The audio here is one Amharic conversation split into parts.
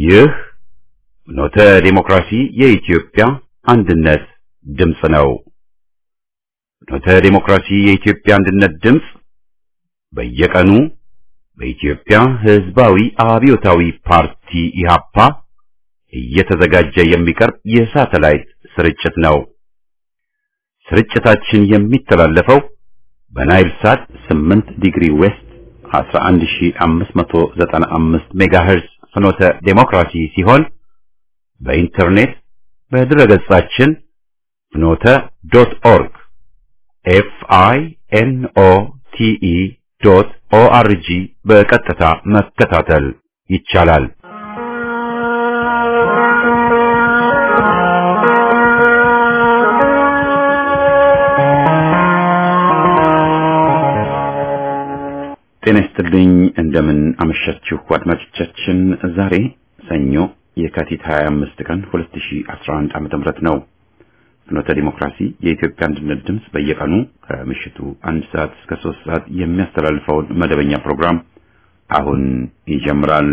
ይህ ኖተ ዲሞክራሲ የኢትዮጵያ አንድነት ድምፅ ነው። ኖተ ዲሞክራሲ የኢትዮጵያ አንድነት ድምፅ በየቀኑ በኢትዮጵያ ሕዝባዊ አብዮታዊ ፓርቲ ኢህአፓ እየተዘጋጀ የሚቀርብ የሳተላይት ስርጭት ነው። ስርጭታችን የሚተላለፈው በናይል ሳት 8 ዲግሪ ዌስት 11595 ሜጋሄርዝ ፍኖተ ዴሞክራሲ ሲሆን በኢንተርኔት በድረገጻችን ፍኖተ ዶት ኦርግ ኤፍ አይ ኤን ኦ ቲ ኢ ዶት ኦ አር ጂ በቀጥታ መከታተል ይቻላል። ጤና ይስጥልኝ። እንደምን አመሻችሁ አድማጮቻችን። ዛሬ ሰኞ የካቲት 25 ቀን 2011 ዓመተ ምህረት ነው። ፍኖተ ዲሞክራሲ የኢትዮጵያ አንድነት ድምፅ በየቀኑ ከምሽቱ አንድ ሰዓት እስከ ሶስት ሰዓት የሚያስተላልፈውን መደበኛ ፕሮግራም አሁን ይጀምራል።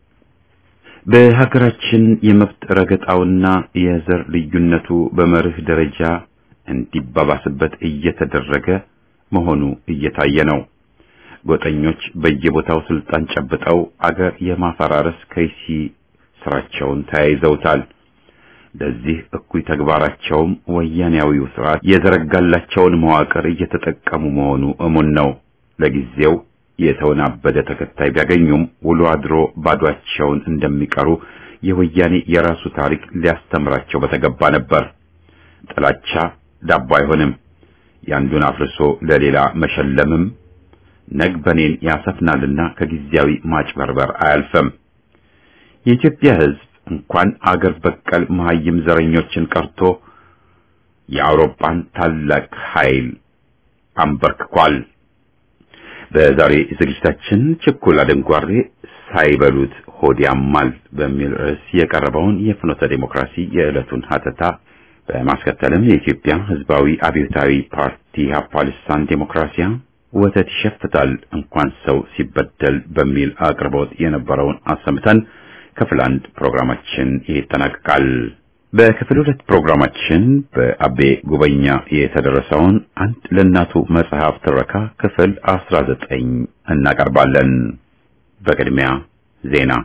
በሀገራችን የመብት ረገጣውና የዘር ልዩነቱ በመርህ ደረጃ እንዲባባስበት እየተደረገ መሆኑ እየታየ ነው። ጎጠኞች በየቦታው ስልጣን ጨብጠው አገር የማፈራረስ ከይሲ ስራቸውን ተያይዘውታል። ለዚህ እኩይ ተግባራቸውም ወያኔያዊው ስርዓት የዘረጋላቸውን መዋቅር እየተጠቀሙ መሆኑ እሙን ነው። ለጊዜው የተወናበደ ተከታይ ቢያገኙም ውሎ አድሮ ባዷቸውን እንደሚቀሩ የወያኔ የራሱ ታሪክ ሊያስተምራቸው በተገባ ነበር። ጥላቻ ዳቦ አይሆንም። ያንዱን አፍርሶ ለሌላ መሸለምም ነግበኔን ያሰፍናልና ከጊዜያዊ ማጭበርበር አያልፈም። የኢትዮጵያ ሕዝብ እንኳን አገር በቀል መሀይም ዘረኞችን ቀርቶ የአውሮፓን ታላቅ ኃይል አንበርክኳል። በዛሬ ዝግጅታችን ችኩል አደንጓሬ ሳይበሉት ሆድ ያማል በሚል ርዕስ የቀረበውን የፍኖተ ዴሞክራሲ የዕለቱን ሀተታ በማስከተልም የኢትዮጵያ ሕዝባዊ አብዮታዊ ፓርቲ ኢህአፓ ልሳን ዴሞክራሲያ ወተት ይሸፍታል እንኳን ሰው ሲበደል በሚል አቅርቦት የነበረውን አሰምተን ክፍል አንድ ፕሮግራማችን ይጠናቀቃል። በክፍል ሁለት ፕሮግራማችን በአቤ ጉበኛ የተደረሰውን አንድ ለእናቱ መጽሐፍ ትረካ ክፍል አስራ ዘጠኝ እናቀርባለን። በቅድሚያ ዜና።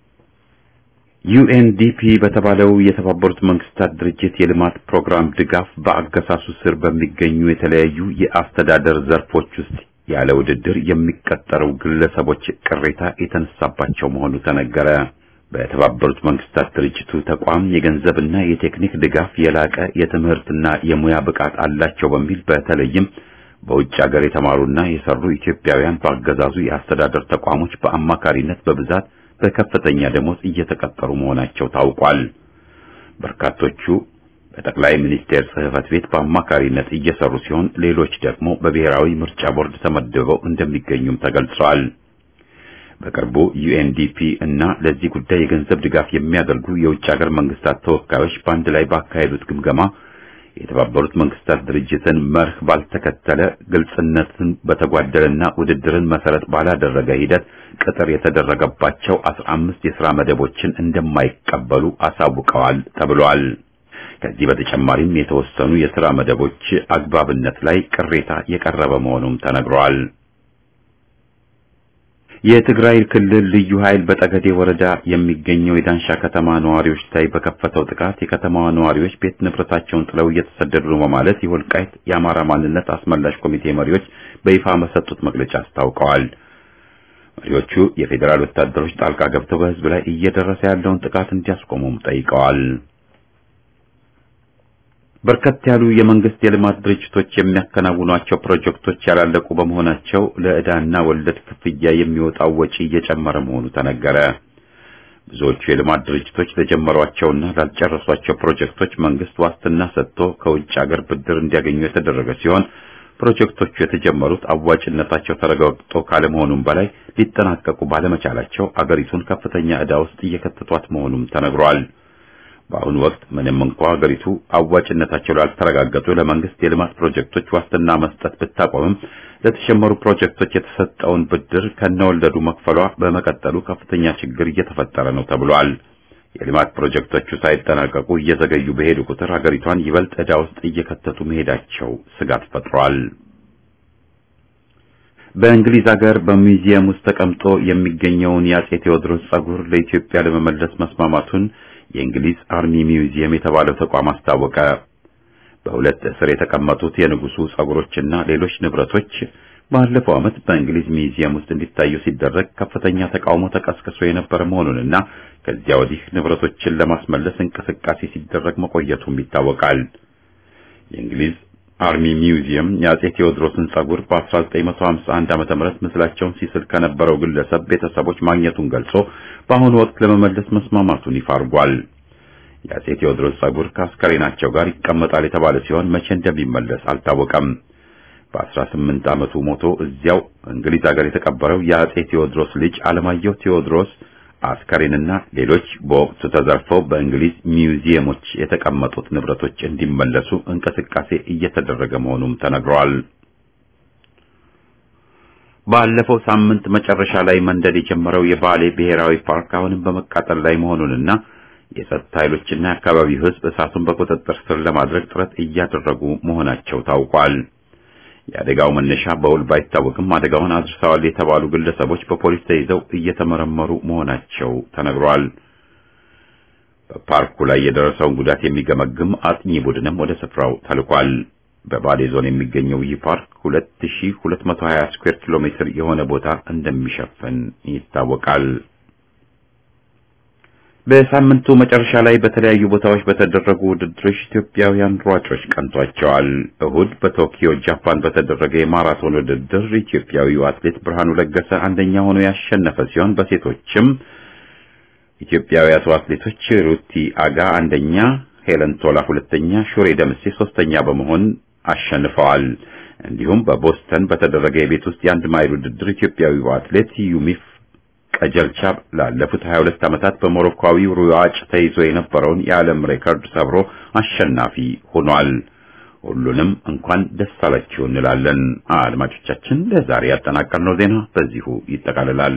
ዩኤንዲፒ በተባለው የተባበሩት መንግስታት ድርጅት የልማት ፕሮግራም ድጋፍ በአገሳሱ ስር በሚገኙ የተለያዩ የአስተዳደር ዘርፎች ውስጥ ያለ ውድድር የሚቀጠሩ ግለሰቦች ቅሬታ የተነሳባቸው መሆኑ ተነገረ። በተባበሩት መንግስታት ድርጅቱ ተቋም የገንዘብና የቴክኒክ ድጋፍ የላቀ የትምህርትና የሙያ ብቃት አላቸው በሚል በተለይም በውጭ ሀገር የተማሩና የሰሩ ኢትዮጵያውያን በአገዛዙ የአስተዳደር ተቋሞች በአማካሪነት በብዛት በከፍተኛ ደሞዝ እየተቀጠሩ መሆናቸው ታውቋል። በርካቶቹ በጠቅላይ ሚኒስቴር ጽሕፈት ቤት በአማካሪነት እየሰሩ ሲሆን ሌሎች ደግሞ በብሔራዊ ምርጫ ቦርድ ተመድበው እንደሚገኙም ተገልጿል። በቅርቡ ዩኤንዲፒ እና ለዚህ ጉዳይ የገንዘብ ድጋፍ የሚያደርጉ የውጭ ሀገር መንግስታት ተወካዮች በአንድ ላይ ባካሄዱት ግምገማ የተባበሩት መንግስታት ድርጅትን መርህ ባልተከተለ ግልጽነትን በተጓደለና ውድድርን መሰረት ባላደረገ ሂደት ቅጥር የተደረገባቸው አስራ አምስት የሥራ መደቦችን እንደማይቀበሉ አሳውቀዋል ተብሏል። ከዚህ በተጨማሪም የተወሰኑ የሥራ መደቦች አግባብነት ላይ ቅሬታ የቀረበ መሆኑም ተነግሯል። የትግራይ ክልል ልዩ ኃይል በጠገዴ ወረዳ የሚገኘው የዳንሻ ከተማ ነዋሪዎች ላይ በከፈተው ጥቃት የከተማዋ ነዋሪዎች ቤት ንብረታቸውን ጥለው እየተሰደዱ ነው በማለት የወልቃይት የአማራ ማንነት አስመላሽ ኮሚቴ መሪዎች በይፋ በሰጡት መግለጫ አስታውቀዋል። መሪዎቹ የፌዴራል ወታደሮች ጣልቃ ገብተው በሕዝብ ላይ እየደረሰ ያለውን ጥቃት እንዲያስቆሙም ጠይቀዋል። በርከት ያሉ የመንግስት የልማት ድርጅቶች የሚያከናውኗቸው ፕሮጀክቶች ያላለቁ በመሆናቸው ለዕዳና ወለድ ክፍያ የሚወጣው ወጪ እየጨመረ መሆኑ ተነገረ። ብዙዎቹ የልማት ድርጅቶች ለጀመሯቸውና ላልጨረሷቸው ፕሮጀክቶች መንግስት ዋስትና ሰጥቶ ከውጭ ሀገር ብድር እንዲያገኙ የተደረገ ሲሆን ፕሮጀክቶቹ የተጀመሩት አዋጭነታቸው ተረጋግጦ ካለመሆኑም በላይ ሊጠናቀቁ ባለመቻላቸው አገሪቱን ከፍተኛ ዕዳ ውስጥ እየከተቷት መሆኑም ተነግሯል። በአሁኑ ወቅት ምንም እንኳ ሀገሪቱ አዋጭነታቸው ላልተረጋገጡ ለመንግስት የልማት ፕሮጀክቶች ዋስትና መስጠት ብታቆምም ለተሸመሩ ፕሮጀክቶች የተሰጠውን ብድር ከነወለዱ መክፈሏ በመቀጠሉ ከፍተኛ ችግር እየተፈጠረ ነው ተብሏል። የልማት ፕሮጀክቶቹ ሳይጠናቀቁ እየዘገዩ በሄዱ ቁጥር ሀገሪቷን ይበልጥ ዕዳ ውስጥ እየከተቱ መሄዳቸው ስጋት ፈጥሯል። በእንግሊዝ ሀገር በሙዚየም ውስጥ ተቀምጦ የሚገኘውን የአጼ ቴዎድሮስ ጸጉር ለኢትዮጵያ ለመመለስ መስማማቱን የእንግሊዝ አርሚ ሚውዚየም የተባለው ተቋም አስታወቀ። በሁለት እስር የተቀመጡት የንጉሱ ጸጉሮችና ሌሎች ንብረቶች ባለፈው ዓመት በእንግሊዝ ሚውዚየም ውስጥ እንዲታዩ ሲደረግ ከፍተኛ ተቃውሞ ተቀስቅሶ የነበረ መሆኑንና ከዚያ ወዲህ ንብረቶችን ለማስመለስ እንቅስቃሴ ሲደረግ መቆየቱም ይታወቃል። የእንግሊዝ አርሚ ሚውዚየም የአጼ ቴዎድሮስን ጸጉር በ1951 ዓመተ ምህረት ምስላቸውን ሲስል ከነበረው ግለሰብ ቤተሰቦች ማግኘቱን ገልጾ በአሁኑ ወቅት ለመመለስ መስማማቱን ይፋ አድርጓል። የአጼ ቴዎድሮስ ጸጉር ከአስከሬናቸው ጋር ይቀመጣል የተባለ ሲሆን መቼ እንደሚመለስ አልታወቀም። በ18 ዓመቱ ሞቶ እዚያው እንግሊዝ ሀገር የተቀበረው የአጼ ቴዎድሮስ ልጅ አለማየሁ ቴዎድሮስ አስከሬንና ሌሎች በወቅቱ ተዘርፈው በእንግሊዝ ሚውዚየሞች የተቀመጡት ንብረቶች እንዲመለሱ እንቅስቃሴ እየተደረገ መሆኑም ተነግሯል። ባለፈው ሳምንት መጨረሻ ላይ መንደድ የጀመረው የባሌ ብሔራዊ ፓርክ አሁንም በመቃጠል ላይ መሆኑንና የጸጥታ ኃይሎችና የአካባቢው ሕዝብ እሳቱን በቁጥጥር ስር ለማድረግ ጥረት እያደረጉ መሆናቸው ታውቋል። የአደጋው መነሻ በውል ባይታወቅም አደጋውን አድርሰዋል የተባሉ ግለሰቦች በፖሊስ ተይዘው እየተመረመሩ መሆናቸው ተነግሯል። በፓርኩ ላይ የደረሰውን ጉዳት የሚገመግም አጥኚ ቡድንም ወደ ስፍራው ተልኳል። በባሌ ዞን የሚገኘው ይህ ፓርክ 2220 ስኩዌር ኪሎ ሜትር የሆነ ቦታ እንደሚሸፍን ይታወቃል። በሳምንቱ መጨረሻ ላይ በተለያዩ ቦታዎች በተደረጉ ውድድሮች ኢትዮጵያውያን ሯጮች ቀንቷቸዋል። እሁድ በቶኪዮ ጃፓን በተደረገ የማራቶን ውድድር ኢትዮጵያዊው አትሌት ብርሃኑ ለገሰ አንደኛ ሆኖ ያሸነፈ ሲሆን በሴቶችም ኢትዮጵያውያቱ አትሌቶች ሩቲ አጋ አንደኛ፣ ሄለን ቶላ ሁለተኛ፣ ሹሬ ደምሴ ሶስተኛ በመሆን አሸንፈዋል። እንዲሁም በቦስተን በተደረገ የቤት ውስጥ የአንድ ማይል ውድድር ኢትዮጵያዊው አትሌት ዩሚፍ ቀጀልቻ ላለፉት 22 ዓመታት በሞሮኮዊው ሩዋጭ ተይዞ የነበረውን የዓለም ሬከርድ ሰብሮ አሸናፊ ሆኗል። ሁሉንም እንኳን ደስ አላችሁ እንላለን። አድማጮቻችን፣ ለዛሬ ያጠናቀርነው ዜና በዚሁ ይጠቃልላል።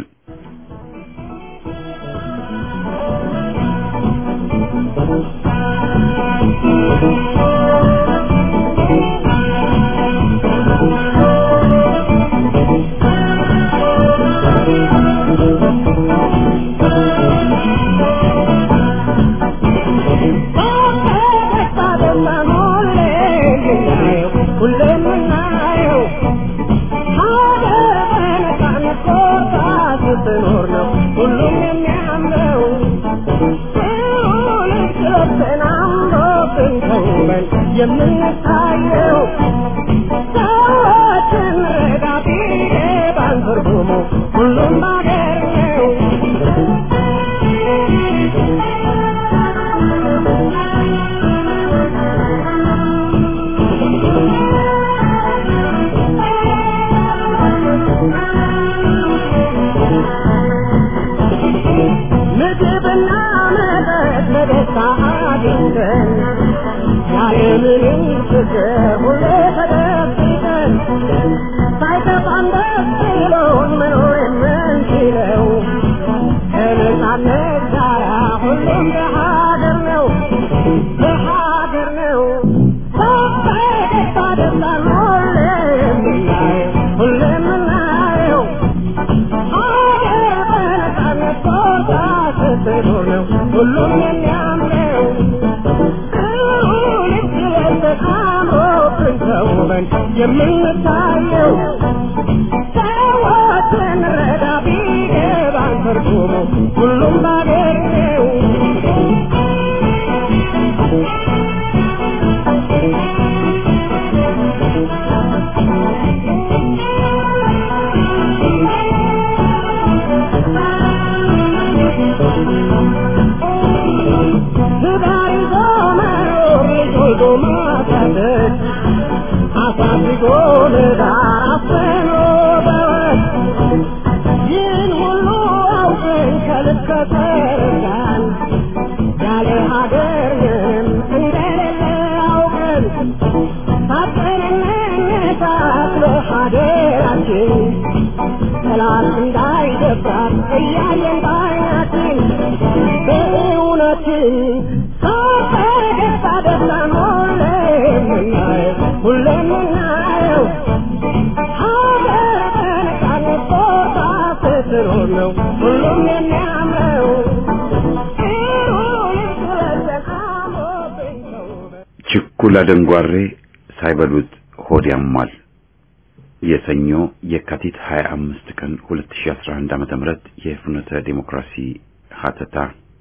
የምንታየው ሰዎችን ረዳቴ ባንትርጉሙ ሁሉም ባገር ነው። ምግብና መጠጥ በደስታ አግኝተን ያለምንም ችግር ሁሌ ተደብቀን ሳይከፋን ደስ ብሎን መኖር የምንችለው ከነጻነት ጋራ ሁሉም በሀገር ነው በሀገር ነው በደስታ ደስታ ሁሌ የምናየው ሁሌ የምናየው ሀገር በነጻነት ቦታ ስትኖር ነው ሁሉም የሚያምረው ተውበን የምንታየው ሰዎችን ረዳ ቢገባን ትርጉሙ ሁሉም ባገር ነው። ትዳር ይዞ መኖር ልጅ ወልዶ ማሳደግ አሳድጎ ለዳር አፍኖ በወግ ይህን ሁሉ አውቀን ከልብ ከተረዳን ያለ ሀገር ምንም እንደሌለ አውቀን ታጠንነት አስሎ ሀገራችን ጠላት እንዳይደፍራት እያየን ባይናችን በእውነት ሁላችን ሳበደስታ ደስታን ሁሌም እናየው ሁሌም እናየው ሀገር በነፃነት ቦታ ስትኖር ነው ሁሉም የሚያምረው ጥሩ ልብስ ለብሰን አምሮብን ተውበን ችኩል አደንጓሬ ሳይበሉት ሆድ ያማል። የሰኞ የካቲት 25 ቀን 2011 ዓ.ም የፍኖተ ዲሞክራሲ ሀተታ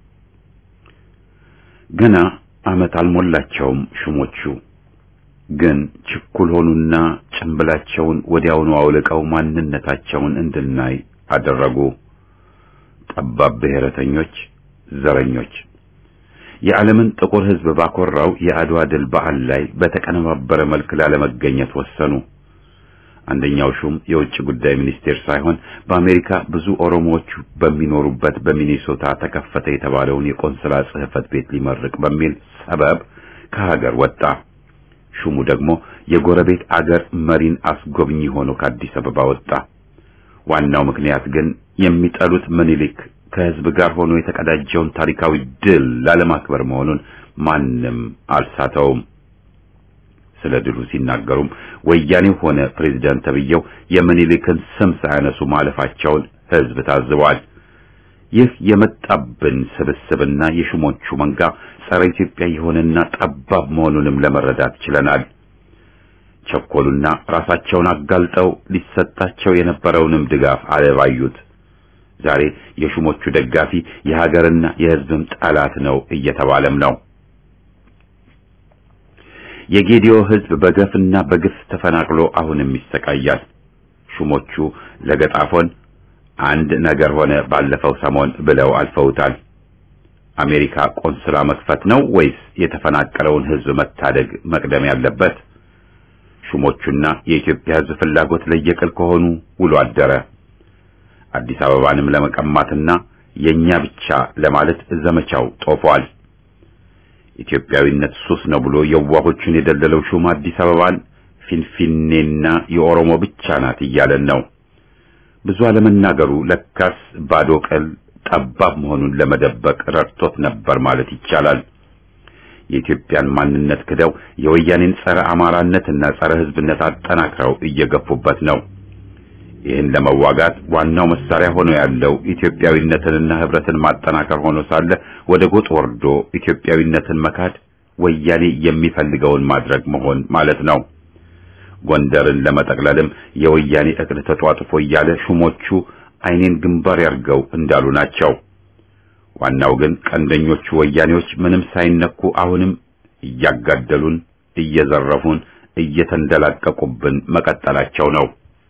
ገና ዓመት አልሞላቸውም ሹሞቹ ግን ችኩል ሆኑና ጭንብላቸውን ወዲያውኑ አውልቀው ማንነታቸውን እንድናይ አደረጉ። ጠባብ ብሔረተኞች፣ ዘረኞች የዓለምን ጥቁር ሕዝብ ባኮራው የአድዋ ድል በዓል ላይ በተቀነባበረ መልክ ላለመገኘት ወሰኑ። አንደኛው ሹም የውጭ ጉዳይ ሚኒስቴር ሳይሆን በአሜሪካ ብዙ ኦሮሞዎች በሚኖሩበት በሚኒሶታ ተከፈተ የተባለውን የቆንስላ ጽሕፈት ቤት ሊመርቅ በሚል ሰበብ ከሀገር ወጣ። ሹሙ ደግሞ የጎረቤት አገር መሪን አስጎብኚ ሆኖ ከአዲስ አበባ ወጣ። ዋናው ምክንያት ግን የሚጠሉት ምኒልክ ከህዝብ ጋር ሆኖ የተቀዳጀውን ታሪካዊ ድል ላለማክበር መሆኑን ማንም አልሳተውም። ስለ ድሉ ሲናገሩም ወያኔው ሆነ ፕሬዝዳንት ተብዬው የምኒልክን ስም ሳያነሱ ማለፋቸውን ህዝብ ታዝቧል። ይህ የመጣብን ስብስብና የሹሞቹ መንጋ ጸረ ኢትዮጵያ የሆነና ጠባብ መሆኑንም ለመረዳት ችለናል። ቸኮሉና ራሳቸውን አጋልጠው ሊሰጣቸው የነበረውንም ድጋፍ አለባዩት። ዛሬ የሹሞቹ ደጋፊ የሀገርና የህዝብም ጠላት ነው እየተባለም ነው። የጌዲዮ ህዝብ በገፍና በግፍ ተፈናቅሎ አሁንም ይሰቃያል። ሹሞቹ ለገጣፎን አንድ ነገር ሆነ ባለፈው ሰሞን ብለው አልፈውታል። አሜሪካ ቆንስላ መክፈት ነው ወይስ የተፈናቀለውን ህዝብ መታደግ መቅደም ያለበት? ሹሞቹና የኢትዮጵያ ህዝብ ፍላጎት ለየቅል ከሆኑ ውሎ አደረ። አዲስ አበባንም ለመቀማትና የኛ ብቻ ለማለት ዘመቻው ጦፏል። ኢትዮጵያዊነት ሱስ ነው ብሎ የዋሆቹን የደለለው ሹም አዲስ አበባን ፊንፊኔና የኦሮሞ ብቻ ናት እያለን ነው። ብዙ አለመናገሩ ለካስ ባዶ ቅል ጠባብ መሆኑን ለመደበቅ ረድቶት ነበር ማለት ይቻላል። የኢትዮጵያን ማንነት ክደው የወያኔን ጸረ አማራነትና ጸረ ህዝብነት አጠናክረው እየገፉበት ነው። ይህን ለመዋጋት ዋናው መሳሪያ ሆኖ ያለው ኢትዮጵያዊነትንና ህብረትን ማጠናከር ሆኖ ሳለ ወደ ጎጥ ወርዶ ኢትዮጵያዊነትን መካድ ወያኔ የሚፈልገውን ማድረግ መሆን ማለት ነው። ጎንደርን ለመጠቅለልም የወያኔ እቅድ ተጧጥፎ እያለ ሹሞቹ አይኔን ግንባር ያርገው እንዳሉ ናቸው። ዋናው ግን ቀንደኞቹ ወያኔዎች ምንም ሳይነኩ አሁንም እያጋደሉን፣ እየዘረፉን፣ እየተንደላቀቁብን መቀጠላቸው ነው።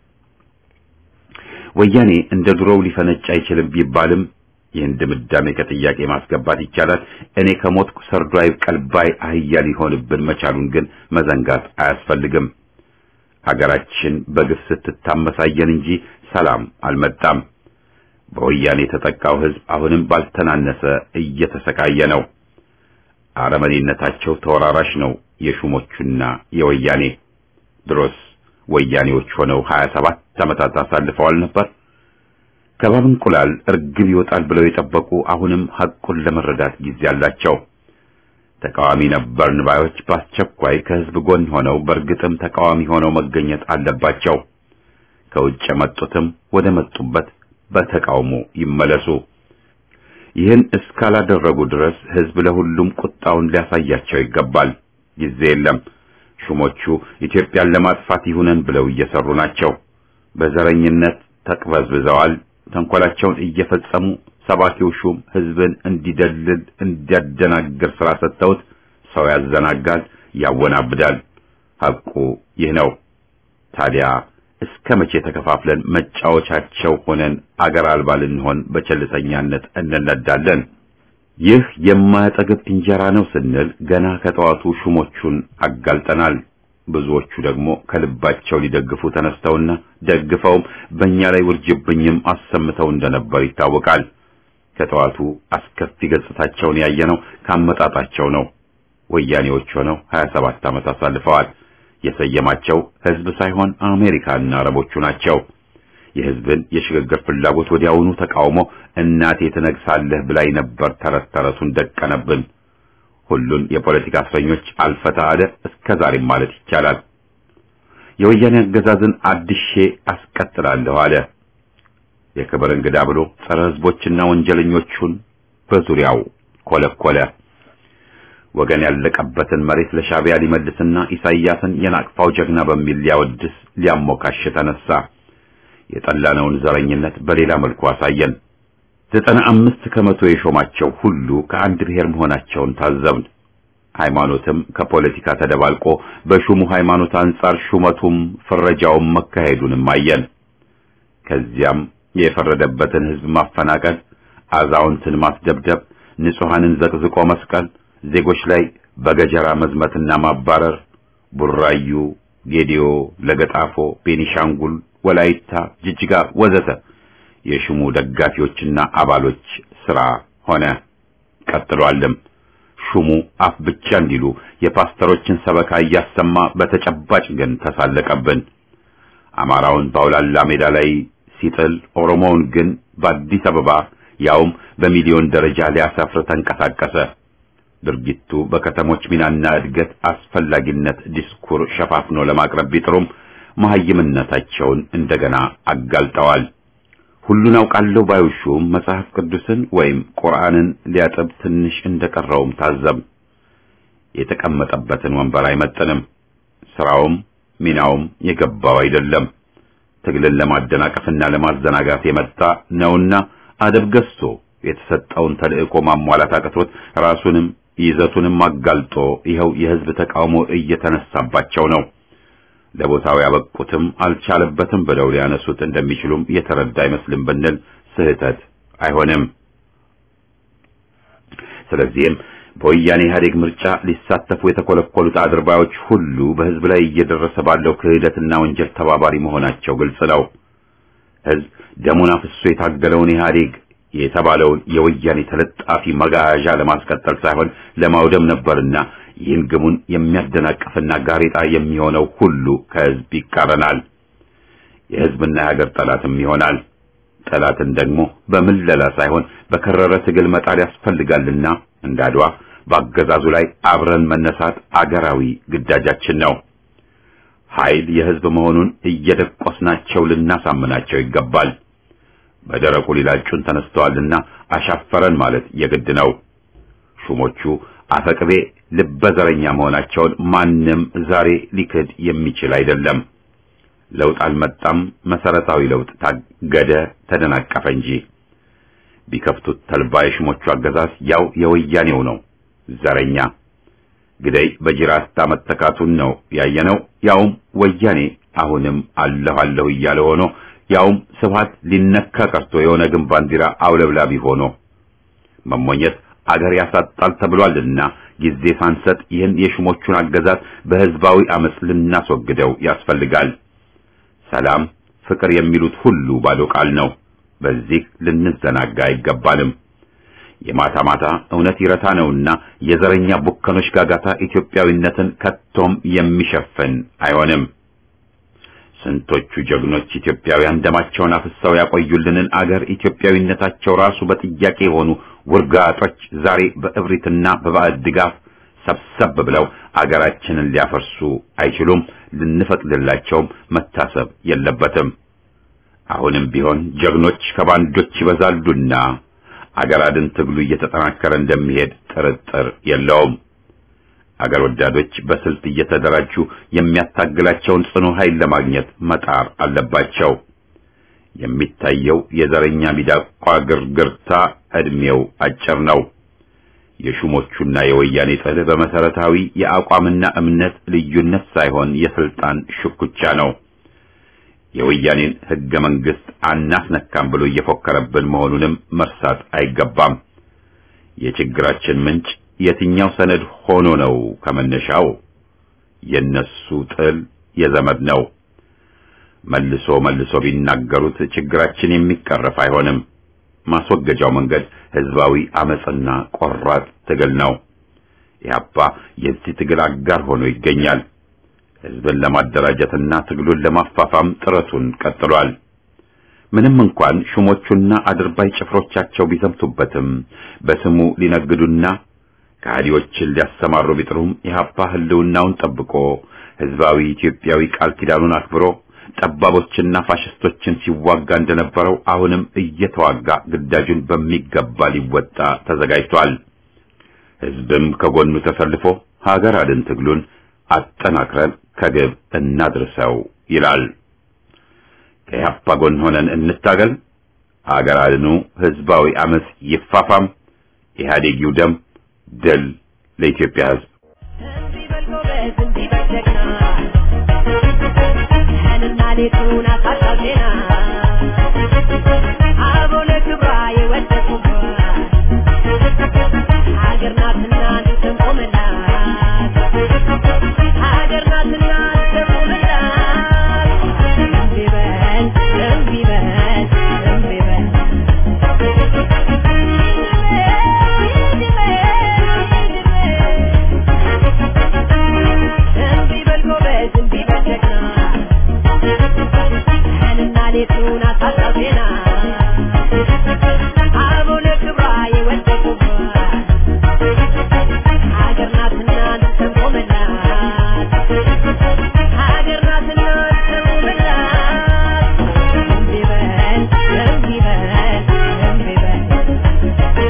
ወያኔ እንደ ድሮው ሊፈነጭ አይችልም ቢባልም ይህን ድምዳሜ ከጥያቄ ማስገባት ይቻላል። እኔ ከሞትኩ ሰርዶ አይብቀል ባይ አህያ ሊሆንብን መቻሉን ግን መዘንጋት አያስፈልግም። ሀገራችን በግፍ ስትታመሳየን እንጂ ሰላም አልመጣም። በወያኔ የተጠቃው ህዝብ አሁንም ባልተናነሰ እየተሰቃየ ነው። አረመኔነታቸው ተወራራሽ ነው የሹሞቹና የወያኔ ድሮስ ወያኔዎች ሆነው 27 ዓመታት አሳልፈዋል ነበር። ከባብ እንቁላል እርግብ ይወጣል ብለው የጠበቁ አሁንም ሐቁን ለመረዳት ጊዜ አላቸው። ተቃዋሚ ነበርን ባዮች በአስቸኳይ ከህዝብ ጎን ሆነው በእርግጥም ተቃዋሚ ሆነው መገኘት አለባቸው። ከውጭ የመጡትም ወደ መጡበት በተቃውሞ ይመለሱ። ይህን እስካላደረጉ ድረስ ህዝብ ለሁሉም ቁጣውን ሊያሳያቸው ይገባል። ጊዜ የለም። ሹሞቹ ኢትዮጵያን ለማጥፋት ይሁነን ብለው እየሰሩ ናቸው። በዘረኝነት ተቅበዝብዘዋል። ተንኮላቸውን እየፈጸሙ ሰባኪው ሹም ህዝብን እንዲደልል እንዲያደናግር ስራ ሰጥተውት ሰው ያዘናጋል፣ ያወናብዳል። ሐቁ ይህ ነው። ታዲያ እስከ መቼ ተከፋፍለን መጫወቻቸው ሆነን አገር አልባ ልንሆን በቸልተኛነት እንነዳለን? ይህ የማያጠግብ እንጀራ ነው ስንል ገና ከጠዋቱ ሹሞቹን አጋልጠናል። ብዙዎቹ ደግሞ ከልባቸው ሊደግፉ ተነስተውና ደግፈውም በእኛ ላይ ውርጅብኝም አሰምተው እንደነበር ይታወቃል። ከጠዋቱ አስከፊ ገጽታቸውን ያየነው ካመጣጣቸው ነው። ወያኔዎች ሆነው 27 ዓመት አሳልፈዋል። የሰየማቸው ህዝብ ሳይሆን አሜሪካና አረቦቹ ናቸው። የህዝብን የሽግግር ፍላጎት ወዲያውኑ ተቃውሞ እናቴ ትነግሳለህ ብላኝ ነበር ተረት ተረቱን ደቀነብን። ሁሉን የፖለቲካ እስረኞች አልፈታ አለ እስከ ዛሬም ማለት ይቻላል። የወያኔ አገዛዝን አድሼ አስቀጥላለሁ አለ። የክብር እንግዳ ብሎ ጸረ ህዝቦችና ወንጀለኞቹን በዙሪያው ኮለኮለ። ወገን ያለቀበትን መሬት ለሻዕቢያ ሊመልስና ኢሳይያስን የናቅፋው ጀግና በሚል ሊያወድስ ሊያሞካሽ ተነሳ። የጠላነውን ዘረኝነት በሌላ መልኩ አሳየን። ዘጠና አምስት ከመቶ የሾማቸው ሁሉ ከአንድ ብሔር መሆናቸውን ታዘብን። ሃይማኖትም ከፖለቲካ ተደባልቆ በሹሙ ሃይማኖት አንጻር ሹመቱም ፍረጃውም መካሄዱንም አየን። ከዚያም የፈረደበትን ህዝብ ማፈናቀል፣ አዛውንትን ማስደብደብ፣ ንጹሐንን ዘቅዝቆ መስቀል፣ ዜጎች ላይ በገጀራ መዝመትና ማባረር፣ ቡራዩ፣ ጌዲዮ፣ ለገጣፎ፣ ቤኒሻንጉል፣ ወላይታ፣ ጅጅጋ ወዘተ የሹሙ ደጋፊዎችና አባሎች ስራ ሆነ። ቀጥሏልም። ሹሙ አፍ ብቻ እንዲሉ የፓስተሮችን ሰበካ እያሰማ በተጨባጭ ግን ተሳለቀብን። አማራውን በአውላላ ሜዳ ላይ ሲጥል፣ ኦሮሞውን ግን በአዲስ አበባ ያውም በሚሊዮን ደረጃ ሊያሰፍር ተንቀሳቀሰ። ድርጊቱ በከተሞች ሚናና እድገት አስፈላጊነት ዲስኩር ሸፋፍኖ ለማቅረብ ቢጥሩም መሐይምነታቸውን እንደገና አጋልጠዋል። ሁሉን አውቃለሁ ባዩ ሹም መጽሐፍ ቅዱስን ወይም ቁርአንን ሊያጠብ ትንሽ እንደቀረውም ታዘብ። የተቀመጠበትን ወንበር አይመጥንም። ስራውም ሚናውም የገባው አይደለም። ትግልን ለማደናቀፍና ለማዘናጋት የመጣ ነውና አደብ ገዝቶ የተሰጠውን ተልእኮ ማሟላት አቅቶት ራሱንም ይዘቱንም አጋልጦ ይኸው የህዝብ ተቃውሞ እየተነሳባቸው ነው። ለቦታው ያበቁትም አልቻለበትም ብለው ሊያነሱት እንደሚችሉም የተረዳ አይመስልም ብንል ስህተት አይሆንም። ስለዚህም በወያኔ ኢህአዴግ ምርጫ ሊሳተፉ የተኮለኮሉት አድርባዮች ሁሉ በህዝብ ላይ እየደረሰ ባለው ክህደትና ወንጀል ተባባሪ መሆናቸው ግልጽ ነው። ህዝብ ደሙን አፍሶ የታገለውን ኢህአዴግ የተባለውን የወያኔ ተለጣፊ መጋዣ ለማስቀጠል ሳይሆን ለማውደም ነበርና ይህን ግቡን የሚያደናቅፍና ጋሬጣ የሚሆነው ሁሉ ከህዝብ ይቃረናል። የህዝብና የሀገር ጠላትም ይሆናል። ጠላትን ደግሞ በምለላ ሳይሆን በከረረ ትግል መጣል ያስፈልጋልና እንዳድዋ በአገዛዙ ላይ አብረን መነሳት አገራዊ ግዳጃችን ነው። ኃይል የህዝብ መሆኑን እየደቆስናቸው ልናሳምናቸው ይገባል። በደረቁ ሊላጩን ተነስተዋልና አሻፈረን ማለት የግድ ነው። ሹሞቹ አፈቅቤ ልበዘረኛ መሆናቸውን ማንም ዛሬ ሊክድ የሚችል አይደለም። ለውጥ አልመጣም፣ መሰረታዊ ለውጥ ታገደ፣ ተደናቀፈ እንጂ ቢከፍቱት ተልባ የሹሞቹ አገዛዝ ያው የወያኔው ነው። ዘረኛ ግደይ በጅራታ መተካቱን ነው ያየነው። ያውም ወያኔ አሁንም አለሁ አለሁ እያለ ሆኖ ያውም ስብሃት ሊነካ ቀርቶ የሆነ ግን ባንዲራ አውለብላቢ ሆኖ መሞኘት አገር ያሳጣል ተብሏልና ጊዜ ሳንሰጥ ይህን የሹሞቹን አገዛዝ በህዝባዊ አመጽ ልናስወግደው ያስፈልጋል። ሰላም፣ ፍቅር የሚሉት ሁሉ ባዶ ቃል ነው። በዚህ ልንዘናጋ አይገባንም። የማታ ማታ እውነት ይረታ ነውና የዘረኛ ቡከኖች ጋጋታ ኢትዮጵያዊነትን ከቶም የሚሸፍን አይሆንም። ስንቶቹ ጀግኖች ኢትዮጵያውያን ደማቸውን አፍሰው ያቆዩልንን አገር ኢትዮጵያዊነታቸው ራሱ በጥያቄ የሆኑ ውርጋጦች ዛሬ በእብሪትና በባዕድ ድጋፍ ሰብሰብ ብለው አገራችንን ሊያፈርሱ አይችሉም። ልንፈቅድላቸውም መታሰብ የለበትም። አሁንም ቢሆን ጀግኖች ከባንዶች ይበዛሉና አገር አድን ትግሉ እየተጠናከረ እንደሚሄድ ጥርጥር የለውም። አገር ወዳዶች በስልት እየተደራጁ የሚያታግላቸውን ጽኑ ኃይል ለማግኘት መጣር አለባቸው። የሚታየው የዘረኛ ሚዳቋ ግርግርታ ዕድሜው አጭር ነው። የሹሞቹና የወያኔ ጥል በመሰረታዊ የአቋምና እምነት ልዩነት ሳይሆን የስልጣን ሽኩቻ ነው። የወያኔን ሕገ መንግሥት አናስነካም ብሎ እየፎከረብን መሆኑንም መርሳት አይገባም። የችግራችን ምንጭ የትኛው ሰነድ ሆኖ ነው? ከመነሻው የነሱ ጥል የዘመድ ነው። መልሶ መልሶ ቢናገሩት ችግራችን የሚቀረፍ አይሆንም። ማስወገጃው መንገድ ህዝባዊ አመጽና ቆራጥ ትግል ነው። ኢህአፓ የዚህ ትግል አጋር ሆኖ ይገኛል። ህዝብን ለማደራጀትና ትግሉን ለማፋፋም ጥረቱን ቀጥሏል። ምንም እንኳን ሹሞቹና አድርባይ ጭፍሮቻቸው ቢሰምቱበትም በስሙ ሊነግዱና ከሃዲዎችን ሊያሰማሩ ቢጥሩም ኢህአፓ ህልውናውን ጠብቆ ህዝባዊ ኢትዮጵያዊ ቃል ኪዳኑን አክብሮ ጠባቦችና ፋሽስቶችን ሲዋጋ እንደነበረው አሁንም እየተዋጋ ግዳጁን በሚገባ ሊወጣ ተዘጋጅቷል። ህዝብም ከጎኑ ተሰልፎ ሀገር አድን ትግሉን አጠናክረን ከግብ እናድርሰው ይላል። ከኢህአፓ ጎን ሆነን እንታገል። ሀገር አድኑ ህዝባዊ አመጽ ይፋፋም። ኢህአዴግ ይውደም። ድል ለኢትዮጵያ ህዝብ። እንዲህ በል ጎበዝ፣ እንዲህ በል ጀግና፣ ቀንና ሌቱን አሳጣው ዜና፣ አበው ለክብሯ የወደቁባት ሀገር ናትና እንቆምላት፣ ሀገር ናትና እንቆምላት። እንዲህ በል፣ እንዲህ በል፣ እንዲህ በል እንዲህ በል ጎበዝ፣ እንዲህ በል ጀግና፣ ቀንና ሌቱን አሳጣው ዜና፣ አበው ለክብሯ የወደቁባት ሀገር ናትና እንቆምላት፣ ሀገር ናትና እንቆምላት። እንዲህ በል፣ እንዲህ በል፣ እንዲህ በል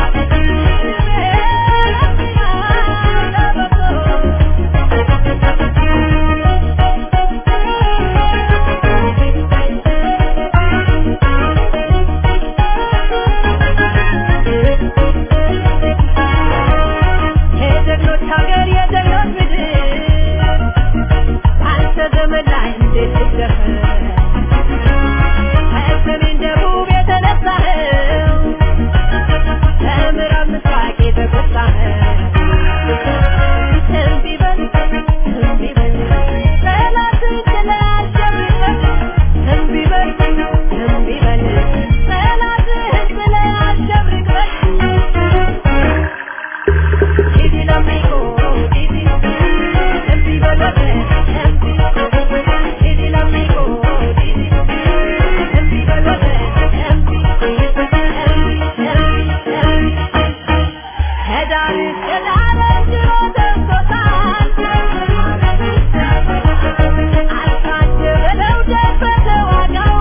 የጀግኖች ሀገር የጀግኖች ምድር አንተ ዘመን ላይ እንዴት ልደፍር ከሰሜን ደቡብ የተነሳኸው ከምዕራብ ምስራቅ የተጎሳኸው እንዲህ በል እንዲህ በል ጠላትን ጥለህ አሸንፈህ እንዲህ በል እንዲህ በል ጠላትህን ጥለህ አሸንፈህ Didi l'amico, Didi, Didi veloce, Didi, Didi l'amico, Didi, Didi veloce, Didi, Didi, Didi, Hedar, hedar, jiro ደርሶታል አልካቸው በለው ደፈተ ዋጋው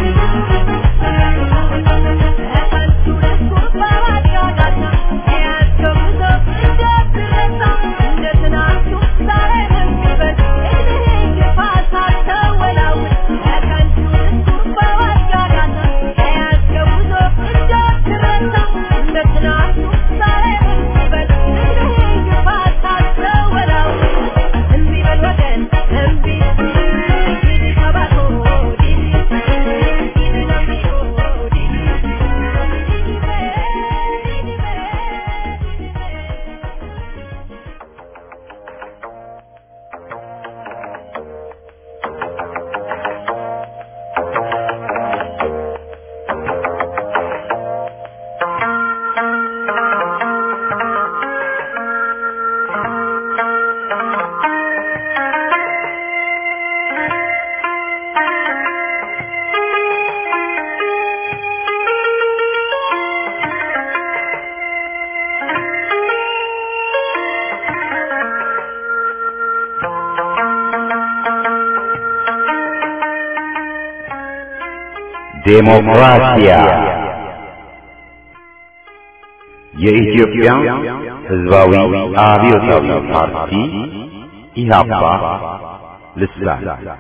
ከንቱ ለስኩር በማጫወቻ የያዝከው ጉዞ እንዳትረሳ እንደ ትናንቱ ዛሬም የሚበል እድሜህ ግፋ ሳትወላውል ከከንቱ ለስኩር በማጫወቻ የያዝከው ጉዞ እንዳትረሳ እንደ ትናንቱ ዛሬም የሚበል እድሜህ ግፋ ሳትወላውል እምቢ በል ወገን እምቢ ዲዲ ከባቶ ዲዲ ዲዲ ለሚኦ ዲዲ ዴሞክራሲያ የኢትዮጵያ ሕዝባዊ አብዮታዊ ፓርቲ ኢህአፓ ልሳን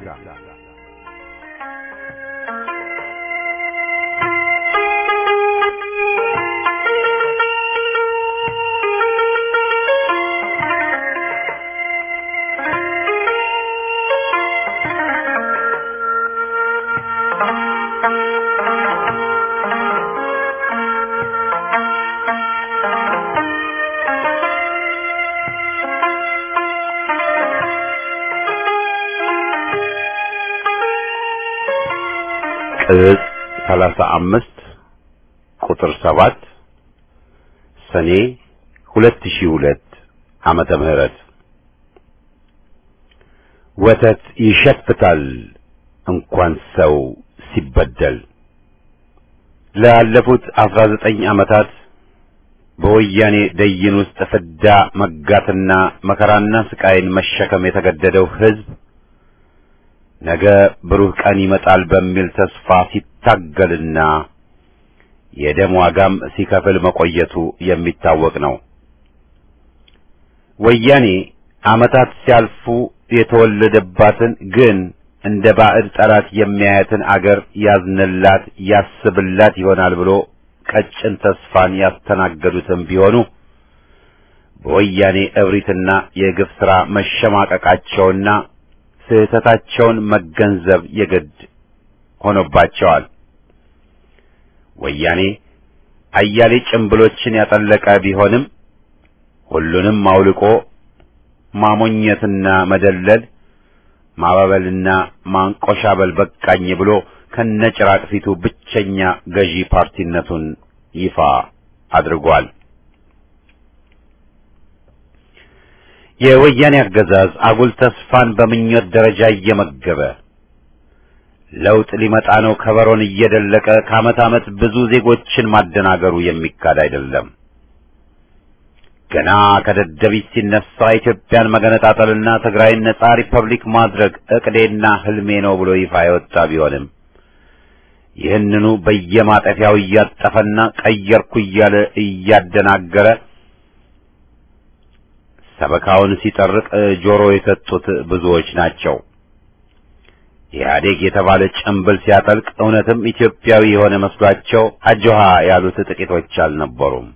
ቅጽ ሰላሳ አምስት ቁጥር ሰባት ሰኔ ሁለት ሺህ ሁለት ዓመተ ምህረት ወተት ይሸፍታል እንኳን ሰው ሲበደል ላለፉት አስራ ዘጠኝ ዓመታት በወያኔ ደይን ውስጥ ፍዳ መጋትና መከራና ስቃይን መሸከም የተገደደው ሕዝብ ነገ ብሩህ ቀን ይመጣል በሚል ተስፋ ሲታገልና የደም ዋጋም ሲከፍል መቆየቱ የሚታወቅ ነው። ወያኔ ዓመታት ሲያልፉ የተወለደባትን ግን እንደ ባዕድ ጠላት የሚያያትን አገር ያዝንላት ያስብላት ይሆናል ብሎ ቀጭን ተስፋን ያስተናገዱትም ቢሆኑ በወያኔ እብሪትና የግፍ ሥራ መሸማቀቃቸውና ስህተታቸውን መገንዘብ የግድ ሆኖባቸዋል። ወያኔ አያሌ ጭምብሎችን ያጠለቀ ቢሆንም ሁሉንም አውልቆ ማሞኘትና መደለል ማባበልና ማንቆሻበል በቃኝ ብሎ ከነጭራቅ ፊቱ ብቸኛ ገዢ ፓርቲነቱን ይፋ አድርጓል። የወያኔ አገዛዝ አጉል ተስፋን በምኞት ደረጃ እየመገበ ለውጥ ሊመጣ ነው ከበሮን እየደለቀ ከዓመት ዓመት ብዙ ዜጎችን ማደናገሩ የሚካድ አይደለም። ገና ከደደቢት ሲነሳ ኢትዮጵያን መገነጣጠልና ትግራይን ነጻ ሪፐብሊክ ማድረግ እቅዴና ህልሜ ነው ብሎ ይፋ የወጣ ቢሆንም ይህንኑ በየማጠፊያው እያጠፈና ቀየርኩ እያለ እያደናገረ ሰበካውን ሲጠርቅ ጆሮ የሰጡት ብዙዎች ናቸው። ኢህአዴግ የተባለ ጭምብል ሲያጠልቅ እውነትም ኢትዮጵያዊ የሆነ መስሏቸው አጆሃ ያሉት ጥቂቶች አልነበሩም።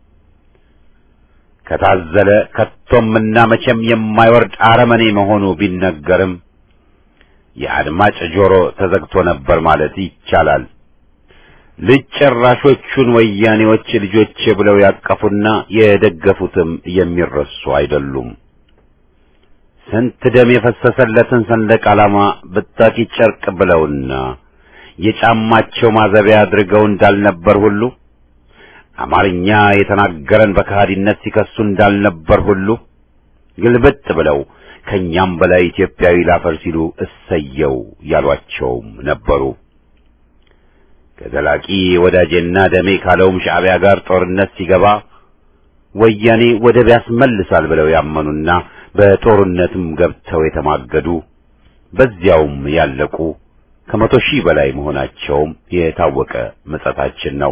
ከታዘለ ከቶምና መቼም የማይወርድ አረመኔ መሆኑ ቢነገርም የአድማጭ ጆሮ ተዘግቶ ነበር ማለት ይቻላል። ልጅ ጨራሾቹን ወያኔዎች ልጆቼ ብለው ያቀፉና የደገፉትም የሚረሱ አይደሉም። ስንት ደም የፈሰሰለትን ሰንደቅ ዓላማ ብታኪ ጨርቅ ብለውና የጫማቸው ማዘቢያ አድርገው እንዳልነበር ሁሉ አማርኛ የተናገረን በከሃዲነት ሲከሱ እንዳልነበር ሁሉ ግልብጥ ብለው ከኛም በላይ ኢትዮጵያዊ ላፈር ሲሉ እሰየው ያሏቸውም ነበሩ። ከዘላቂ ወዳጄና ደሜ ካለውም ሻዕቢያ ጋር ጦርነት ሲገባ ወያኔ ወደብ ያስመልሳል ብለው ያመኑና በጦርነትም ገብተው የተማገዱ በዚያውም ያለቁ ከመቶ ሺህ በላይ መሆናቸውም የታወቀ ምጸታችን ነው።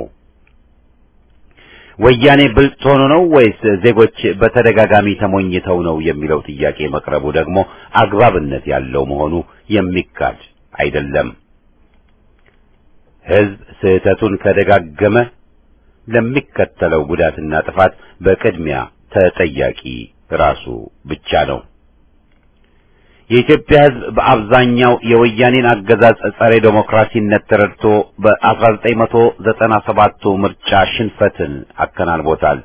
ወያኔ ብልጥ ሆኖ ነው ወይስ ዜጎች በተደጋጋሚ ተሞኝተው ነው የሚለው ጥያቄ መቅረቡ ደግሞ አግባብነት ያለው መሆኑ የሚካድ አይደለም። ሕዝብ ስህተቱን ከደጋገመ ለሚከተለው ጉዳትና ጥፋት በቅድሚያ ተጠያቂ ራሱ ብቻ ነው። የኢትዮጵያ ሕዝብ በአብዛኛው የወያኔን አገዛዝ ጸረ ዴሞክራሲነት ተረድቶ በ1997ቱ ምርጫ ሽንፈትን አከናንቦታል።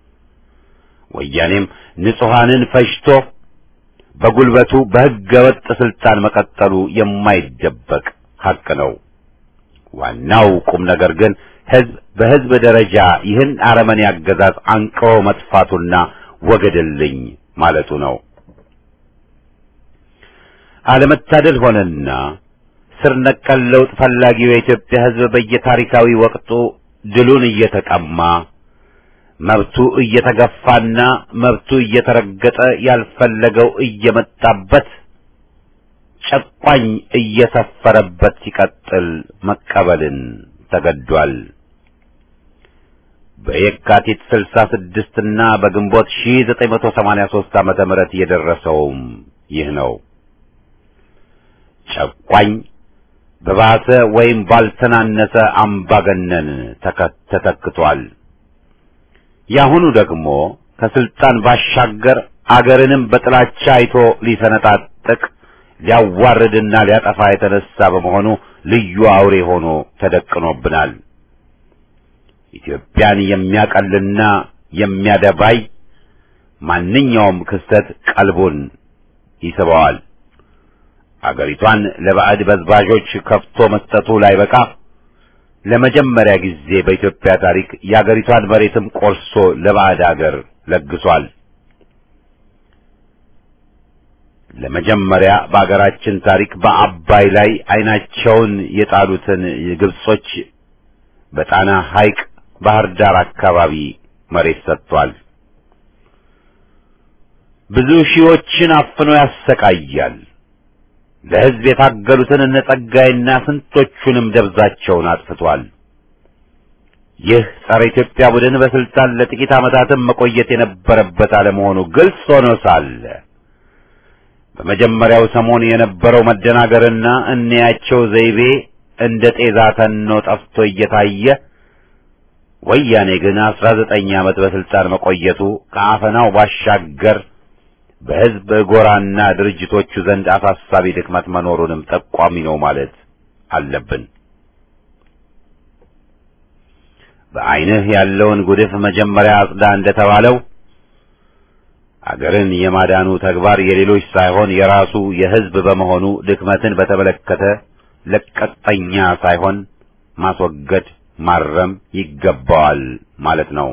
ወያኔም ንጹሐንን ፈጅቶ በጉልበቱ በሕገ ወጥ ስልጣን መቀጠሉ የማይደበቅ ሐቅ ነው። ዋናው ቁም ነገር ግን ሕዝብ በሕዝብ ደረጃ ይህን አረመኔ አገዛዝ አንቅሮ መጥፋቱና ወገድልኝ ማለቱ ነው። አለመታደል ሆነና ስር ነቀል ለውጥ ፈላጊው የኢትዮጵያ ሕዝብ በየታሪካዊ ወቅቱ ድሉን እየተቀማ መብቱ እየተገፋና መብቱ እየተረገጠ ያልፈለገው እየመጣበት ጨቋኝ እየሰፈረበት ሲቀጥል መቀበልን ተገዷል። በየካቲት 66 እና በግንቦት 1983 ዓመተ ምህረት የደረሰውም ይህ ነው። ጨቋኝ በባሰ ወይም ባልተናነሰ አምባገነን ተተክቷል። ያሁኑ ደግሞ ከስልጣን ባሻገር አገርንም በጥላቻ አይቶ ሊሰነጣጥቅ ሊያዋርድና ሊያጠፋ የተነሳ በመሆኑ ልዩ አውሬ ሆኖ ተደቅኖብናል። ኢትዮጵያን የሚያቀልና የሚያደባይ ማንኛውም ክስተት ቀልቡን ይስበዋል። አገሪቷን ለባዕድ በዝባዦች ከፍቶ መስጠቱ ላይ በቃ ለመጀመሪያ ጊዜ በኢትዮጵያ ታሪክ የአገሪቷን መሬትም ቆርሶ ለባዕድ አገር ለግሷል። ለመጀመሪያ በአገራችን ታሪክ በአባይ ላይ ዓይናቸውን የጣሉትን ግብጾች በጣና ሐይቅ ባህር ዳር አካባቢ መሬት ሰጥቷል። ብዙ ሺዎችን አፍኖ ያሰቃያል። ለሕዝብ የታገሉትን እነ ጸጋይና ስንቶቹንም ደብዛቸውን አጥፍቷል። ይህ ጸረ ኢትዮጵያ ቡድን በስልጣን ለጥቂት ዓመታትም መቆየት የነበረበት አለመሆኑ ግልጽ ሆኖ ሳለ በመጀመሪያው ሰሞን የነበረው መደናገርና እንያቸው ዘይቤ እንደ ጤዛ ተኖ ጠፍቶ እየታየ ወያኔ ግን አስራ ዘጠኝ ዓመት በስልጣን መቆየቱ ከአፈናው ባሻገር በሕዝብ ጎራና ድርጅቶቹ ዘንድ አሳሳቢ ድክመት መኖሩንም ጠቋሚ ነው ማለት አለብን። በዐይንህ ያለውን ጉድፍ መጀመሪያ አጽዳ እንደተባለው አገርን የማዳኑ ተግባር የሌሎች ሳይሆን የራሱ የሕዝብ በመሆኑ ድክመትን በተመለከተ ለቀጠኛ ሳይሆን ማስወገድ ማረም ይገባዋል ማለት ነው።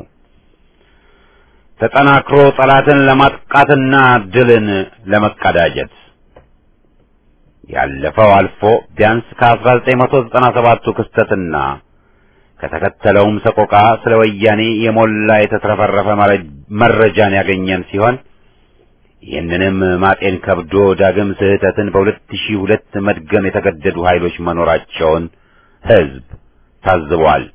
ተጠናክሮ ጠላትን ለማጥቃትና ድልን ለመቀዳጀት ያለፈው አልፎ ቢያንስ ከ1997ቱ ክስተትና ከተከተለውም ሰቆቃ ስለ ወያኔ የሞላ የተትረፈረፈ መረጃን ያገኘን ሲሆን ይህንንም ማጤን ከብዶ ዳግም ስህተትን በሁለት ሺህ ሁለት መድገም የተገደዱ ኃይሎች መኖራቸውን ሕዝብ ታዝቧል።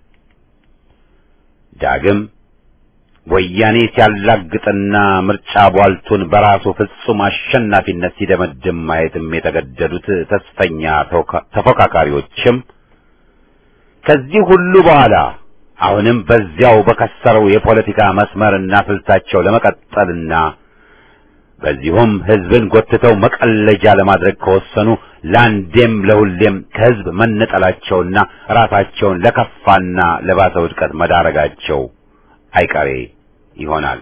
ዳግም ወያኔ ሲያላግጥና ምርጫ ቧልቱን በራሱ ፍጹም አሸናፊነት ሲደመድም ማየትም የተገደዱት ተስፈኛ ተፎካካሪዎችም ከዚህ ሁሉ በኋላ አሁንም በዚያው በከሰረው የፖለቲካ መስመርና ስልታቸው ለመቀጠልና በዚሁም ሕዝብን ጎትተው መቀለጃ ለማድረግ ከወሰኑ ለአንዴም ለሁሌም ከሕዝብ መነጠላቸውና ራሳቸውን ለከፋና ለባሰ ውድቀት መዳረጋቸው አይቀሬ ይሆናል።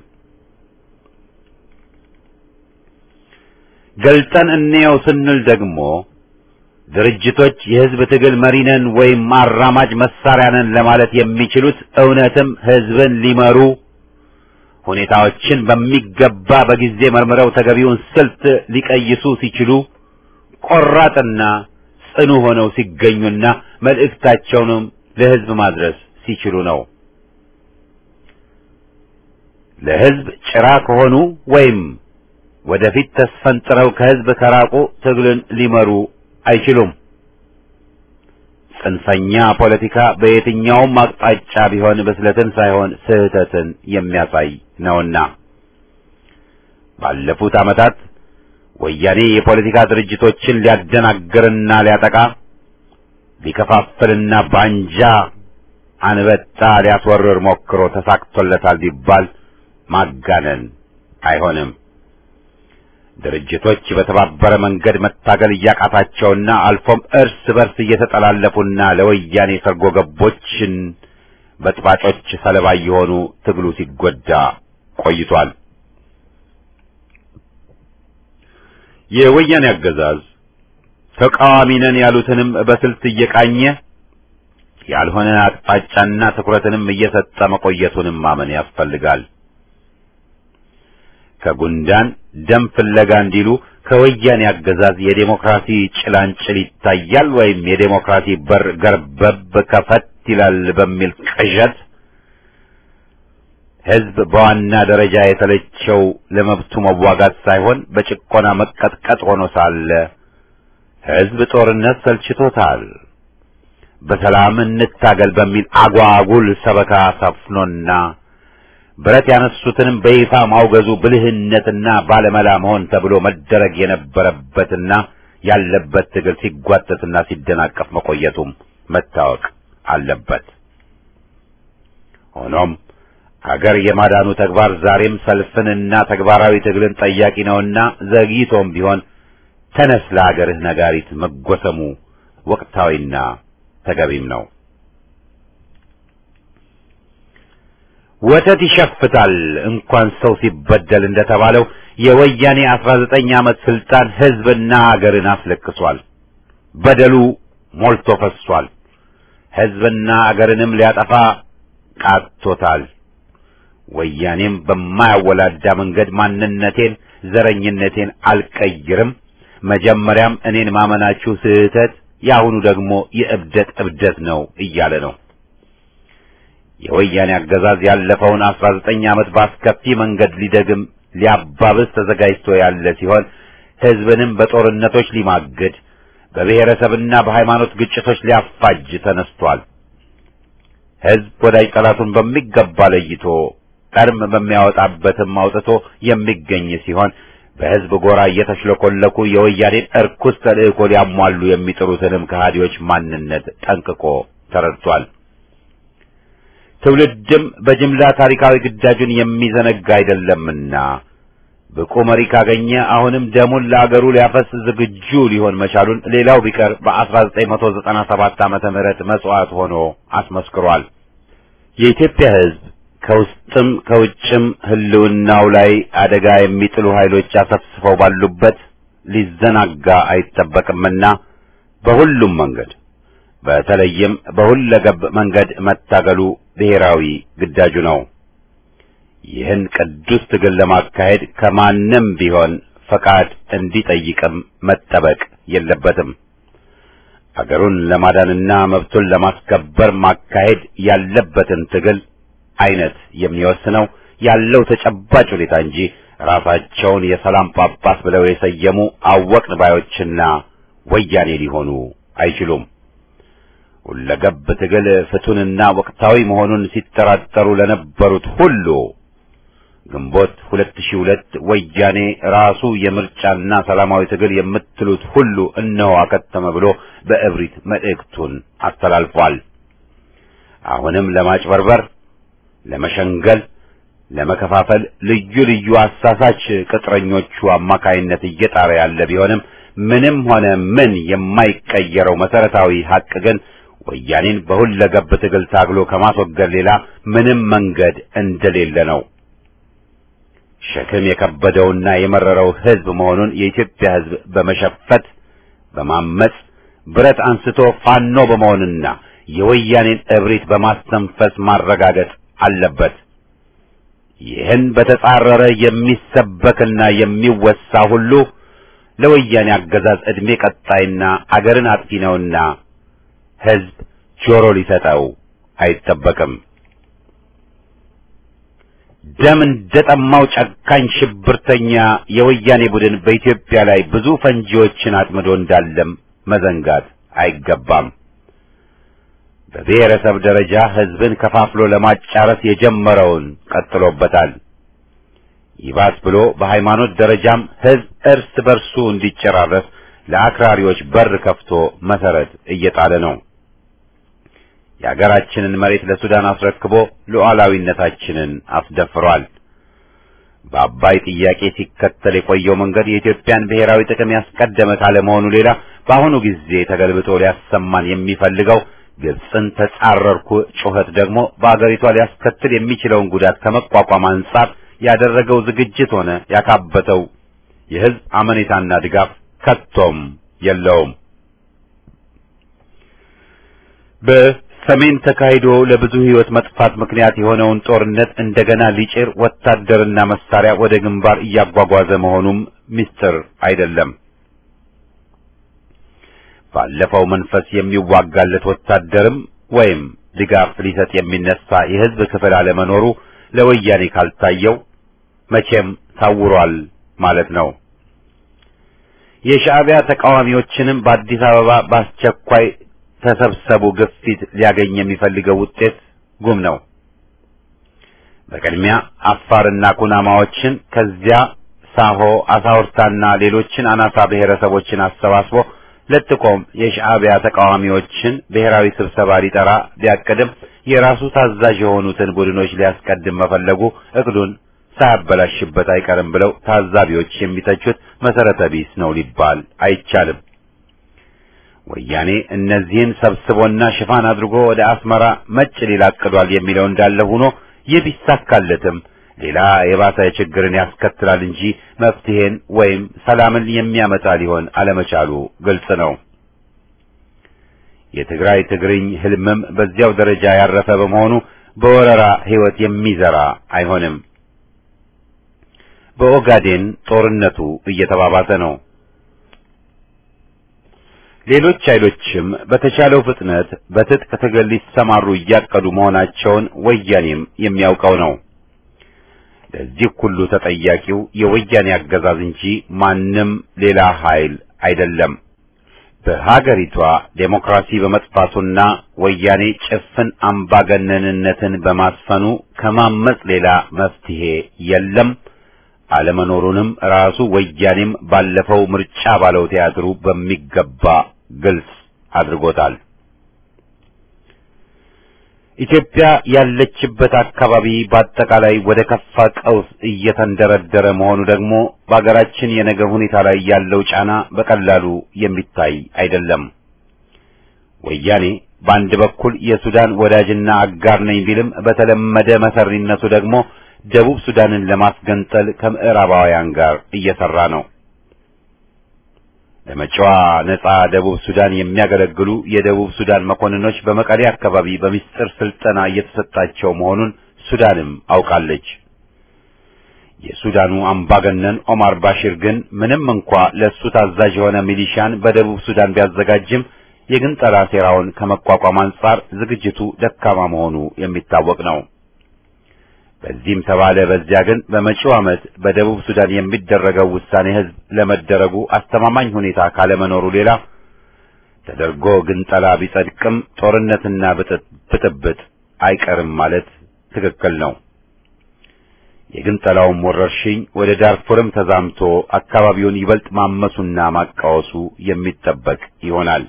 ገልጠን እንየው ስንል ደግሞ ድርጅቶች የሕዝብ ትግል መሪ ነን ወይም አራማጅ መሳሪያ ነን ለማለት የሚችሉት እውነትም ሕዝብን ሊመሩ ሁኔታዎችን በሚገባ በጊዜ መርምረው ተገቢውን ስልት ሊቀይሱ ሲችሉ ቆራጥና ጽኑ ሆነው ሲገኙና መልእክታቸውንም ለሕዝብ ማድረስ ሲችሉ ነው። ለሕዝብ ጭራ ከሆኑ ወይም ወደፊት ተስፈንጥረው ከሕዝብ ከራቁ ትግልን ሊመሩ አይችሉም። ጽንፈኛ ፖለቲካ በየትኛውም አቅጣጫ ቢሆን ብስለትን ሳይሆን ስህተትን የሚያሳይ ነውና ባለፉት ዓመታት ወያኔ የፖለቲካ ድርጅቶችን ሊያደናግርና ሊያጠቃ ሊከፋፍልና ባንጃ አንበጣ ሊያስወርር ሞክሮ ተሳክቶለታል ቢባል ማጋነን አይሆንም። ድርጅቶች በተባበረ መንገድ መታገል እያቃታቸውና አልፎም እርስ በርስ እየተጠላለፉና ለወያኔ ሰርጎ ገቦችን በጥባጮች ሰለባ እየሆኑ ትግሉ ሲጎዳ ቆይቷል። የወያኔ አገዛዝ ተቃዋሚ ነን ያሉትንም በስልት እየቃኘ ያልሆነ አቅጣጫና ትኩረትንም እየሰጠ መቆየቱንም ማመን ያስፈልጋል። ከጉንዳን ደም ፍለጋ እንዲሉ ከወያኔ አገዛዝ የዴሞክራሲ ጭላንጭል ይታያል ወይም የዴሞክራሲ በር ገርበብ ከፈት ይላል በሚል ቅዠት ሕዝብ በዋና ደረጃ የተለቸው ለመብቱ መዋጋት ሳይሆን በጭቆና መቀጥቀጥ ሆኖ ሳለ ሕዝብ ጦርነት ሰልችቶታል። በሰላም እንታገል በሚል አጓጉል ሰበካ ሰፍኖና ብረት ያነሱትንም በይፋ ማውገዙ ብልህነትና ባለመላ መሆን ተብሎ መደረግ የነበረበትና ያለበት ትግል ሲጓተትና ሲደናቀፍ መቆየቱም መታወቅ አለበት። ሆኖም ሀገር የማዳኑ ተግባር ዛሬም ሰልፍንና ተግባራዊ ትግልን ጠያቂ ነውና ዘግይቶም ቢሆን ተነስ ለሀገርህ ነጋሪት መጎሰሙ ወቅታዊና ተገቢም ነው። ወተት ይሸፍታል እንኳን ሰው ሲበደል እንደተባለው የወያኔ አስራ ዘጠኝ ዓመት ስልጣን ሕዝብና አገርን አስለቅሷል። በደሉ ሞልቶ ፈሷል። ሕዝብና አገርንም ሊያጠፋ ቃቶታል። ወያኔም በማያወላዳ መንገድ ማንነቴን፣ ዘረኝነቴን አልቀይርም፣ መጀመሪያም እኔን ማመናችሁ ስህተት፣ የአሁኑ ደግሞ የእብደት እብደት ነው እያለ ነው። የወያኔ አገዛዝ ያለፈውን አስራ ዘጠኝ ዓመት በአስከፊ መንገድ ሊደግም ሊያባብስ ተዘጋጅቶ ያለ ሲሆን ሕዝብንም በጦርነቶች ሊማግድ በብሔረሰብና በሃይማኖት ግጭቶች ሊያፋጅ ተነስቷል። ሕዝብ ወዳጅ ጠላቱን በሚገባ ለይቶ ቀርም በሚያወጣበትም አውጥቶ የሚገኝ ሲሆን በሕዝብ ጎራ እየተሽለኮለኩ የወያኔን እርኩስ ተልእኮ ሊያሟሉ የሚጥሩትንም ከሃዲዎች ማንነት ጠንቅቆ ተረድቷል። ትውልድም በጅምላ ታሪካዊ ግዳጁን የሚዘነጋ አይደለምና ብቁ መሪ ካገኘ አሁንም ደሙን ለአገሩ ሊያፈስ ዝግጁ ሊሆን መቻሉን ሌላው ቢቀር በ1997 ዓመተ ምህረት መስዋዕት ሆኖ አስመስክሯል። የኢትዮጵያ ሕዝብ ከውስጥም ከውጭም ህልውናው ላይ አደጋ የሚጥሉ ኃይሎች አሰፍስፈው ባሉበት ሊዘናጋ አይጠበቅምና በሁሉም መንገድ በተለይም በሁለገብ መንገድ መታገሉ ብሔራዊ ግዳጁ ነው። ይህን ቅዱስ ትግል ለማካሄድ ከማንም ቢሆን ፈቃድ እንዲጠይቅም መጠበቅ የለበትም። አገሩን ለማዳንና መብቱን ለማስከበር ማካሄድ ያለበትን ትግል አይነት የሚወስነው ያለው ተጨባጭ ሁኔታ እንጂ ራሳቸውን የሰላም ጳጳስ ብለው የሰየሙ አወቅን ባዮችና ወያኔ ሊሆኑ አይችሉም። ሁለገብ ትግል ፍቱንና ወቅታዊ መሆኑን ሲጠራጠሩ ለነበሩት ሁሉ ግንቦት 2002 ወያኔ ራሱ የምርጫና ሰላማዊ ትግል የምትሉት ሁሉ እነሆ አከተመ ብሎ በእብሪት መልእክቱን አስተላልፏል። አሁንም ለማጭበርበር፣ ለመሸንገል፣ ለመከፋፈል ልዩ ልዩ አሳሳች ቅጥረኞቹ አማካይነት እየጣረ ያለ ቢሆንም ምንም ሆነ ምን የማይቀየረው መሰረታዊ ሀቅ ግን ወያኔን በሁለገብ ትግል ታግሎ ከማስወገድ ሌላ ምንም መንገድ እንደሌለ ነው። ሸክም የከበደውና የመረረው ሕዝብ መሆኑን የኢትዮጵያ ሕዝብ በመሸፈት በማመጽ ብረት አንስቶ ፋኖ በመሆንና የወያኔን እብሪት በማስተንፈስ ማረጋገጥ አለበት። ይህን በተጻረረ የሚሰበክና የሚወሳ ሁሉ ለወያኔ አገዛዝ ዕድሜ ቀጣይና አገርን አጥፊ ነውና ሕዝብ ጆሮ ሊሰጠው አይጠበቅም። ደም እንደጠማው ጨካኝ ሽብርተኛ የወያኔ ቡድን በኢትዮጵያ ላይ ብዙ ፈንጂዎችን አጥምዶ እንዳለም መዘንጋት አይገባም። በብሔረሰብ ደረጃ ሕዝብን ከፋፍሎ ለማጫረስ የጀመረውን ቀጥሎበታል። ይባስ ብሎ በሃይማኖት ደረጃም ሕዝብ እርስ በርሱ እንዲጨራረስ ለአክራሪዎች በር ከፍቶ መሰረት እየጣለ ነው። የአገራችንን መሬት ለሱዳን አስረክቦ ሉዓላዊነታችንን አስደፍሯል። በአባይ ጥያቄ ሲከተል የቆየው መንገድ የኢትዮጵያን ብሔራዊ ጥቅም ያስቀደመ ካለመሆኑ ሌላ በአሁኑ ጊዜ ተገልብጦ ሊያሰማን የሚፈልገው ግብፅን ተጻረርኩ ጩኸት ደግሞ በአገሪቷ ሊያስከትል የሚችለውን ጉዳት ከመቋቋም አንጻር ያደረገው ዝግጅት ሆነ ያካበተው የሕዝብ አመኔታና ድጋፍ ከቶም የለውም። በሰሜን ተካሂዶ ለብዙ ሕይወት መጥፋት ምክንያት የሆነውን ጦርነት እንደገና ሊጭር ወታደርና መሳሪያ ወደ ግንባር እያጓጓዘ መሆኑም ምስጢር አይደለም። ባለፈው መንፈስ የሚዋጋለት ወታደርም ወይም ድጋፍ ሊሰጥ የሚነሳ የሕዝብ ክፍል አለመኖሩ ለወያኔ ካልታየው መቼም ታውሯል ማለት ነው። የሻዕቢያ ተቃዋሚዎችንም በአዲስ አበባ በአስቸኳይ ተሰብሰቡ ግፊት ሊያገኝ የሚፈልገው ውጤት ጉም ነው። በቅድሚያ አፋርና ኩናማዎችን ከዚያ ሳሆ አሳውርታና ሌሎችን አናሳ ብሔረሰቦችን አሰባስቦ ለጥቆም የሻዕቢያ ተቃዋሚዎችን ብሔራዊ ስብሰባ ሊጠራ ቢያቅድም የራሱ ታዛዥ የሆኑትን ቡድኖች ሊያስቀድም መፈለጉ እቅዱን ሳያበላሽበት አይቀርም ብለው ታዛቢዎች የሚተቹት መሰረተ ቢስ ነው ሊባል አይቻልም። ወያኔ እነዚህን ሰብስቦና ሽፋን አድርጎ ወደ አስመራ መጭ ሊል አቅዷል የሚለው እንዳለ ሆኖ ይህ ቢሳካለትም ሌላ የባሰ ችግርን ያስከትላል እንጂ መፍትሄን ወይም ሰላምን የሚያመጣ ሊሆን አለመቻሉ ግልጽ ነው። የትግራይ ትግርኝ ህልምም በዚያው ደረጃ ያረፈ በመሆኑ በወረራ ህይወት የሚዘራ አይሆንም። በኦጋዴን ጦርነቱ እየተባባሰ ነው። ሌሎች ኃይሎችም በተቻለው ፍጥነት በትጥቅ ትግል ሊሰማሩ እያቀዱ መሆናቸውን ወያኔም የሚያውቀው ነው። ለዚህ ሁሉ ተጠያቂው የወያኔ አገዛዝ እንጂ ማንም ሌላ ኃይል አይደለም። በሀገሪቷ ዴሞክራሲ በመጥፋቱና ወያኔ ጭፍን አምባገነንነትን በማስፈኑ ከማመጽ ሌላ መፍትሄ የለም። አለመኖሩንም ራሱ ወያኔም ባለፈው ምርጫ ባለው ቲያትሩ በሚገባ ግልጽ አድርጎታል። ኢትዮጵያ ያለችበት አካባቢ በአጠቃላይ ወደ ከፋ ቀውስ እየተንደረደረ መሆኑ ደግሞ በአገራችን የነገ ሁኔታ ላይ ያለው ጫና በቀላሉ የሚታይ አይደለም። ወያኔ በአንድ በኩል የሱዳን ወዳጅና አጋር ነኝ ቢልም በተለመደ መሰሪነቱ ደግሞ ደቡብ ሱዳንን ለማስገንጠል ከምዕራባውያን ጋር እየሰራ ነው። ለመጪዋ ነጻ ደቡብ ሱዳን የሚያገለግሉ የደቡብ ሱዳን መኮንኖች በመቀሌ አካባቢ በሚስጥር ስልጠና እየተሰጣቸው መሆኑን ሱዳንም አውቃለች። የሱዳኑ አምባገነን ኦማር ባሺር ግን ምንም እንኳ ለእሱ ታዛዥ የሆነ ሚሊሻን በደቡብ ሱዳን ቢያዘጋጅም የግንጠላ ሴራውን ከመቋቋም አንጻር ዝግጅቱ ደካማ መሆኑ የሚታወቅ ነው። በዚህም ተባለ በዚያ ግን በመጪው ዓመት በደቡብ ሱዳን የሚደረገው ውሳኔ ሕዝብ ለመደረጉ አስተማማኝ ሁኔታ ካለመኖሩ ሌላ ተደርጎ ግንጠላ ቢጸድቅም ጦርነትና ብጥብጥ አይቀርም ማለት ትክክል ነው። የግንጠላውም ወረርሽኝ ወደ ዳርፉርም ተዛምቶ አካባቢውን ይበልጥ ማመሱና ማቃወሱ የሚጠበቅ ይሆናል።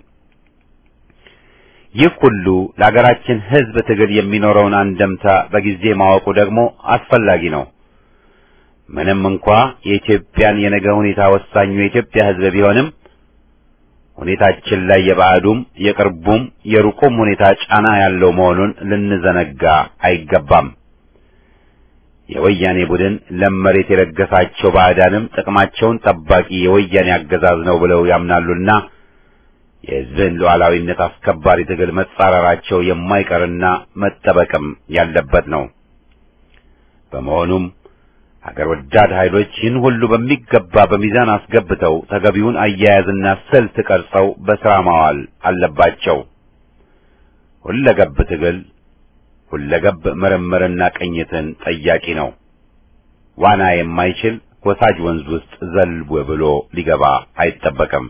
ይህ ሁሉ ለሀገራችን ሕዝብ ትግል የሚኖረውን አንደምታ በጊዜ ማወቁ ደግሞ አስፈላጊ ነው። ምንም እንኳ የኢትዮጵያን የነገ ሁኔታ ወሳኙ የኢትዮጵያ ሕዝብ ቢሆንም ሁኔታችን ላይ የባዕዱም የቅርቡም የሩቁም ሁኔታ ጫና ያለው መሆኑን ልንዘነጋ አይገባም። የወያኔ ቡድን ለም መሬት የለገሳቸው ባዕዳንም ጥቅማቸውን ጠባቂ የወያኔ አገዛዝ ነው ብለው ያምናሉና የሕዝብን ሉዓላዊነት አስከባሪ ትግል መጻረራቸው የማይቀርና መጠበቅም ያለበት ነው። በመሆኑም ሀገር ወዳድ ኃይሎች ይህን ሁሉ በሚገባ በሚዛን አስገብተው ተገቢውን አያያዝና ስልት ቀርጸው በሥራ ማዋል አለባቸው። ሁለገብ ትግል ሁለገብ ምርምርና ቅኝትን ጠያቂ ነው። ዋና የማይችል ወሳጅ ወንዝ ውስጥ ዘልቦ ብሎ ሊገባ አይጠበቅም።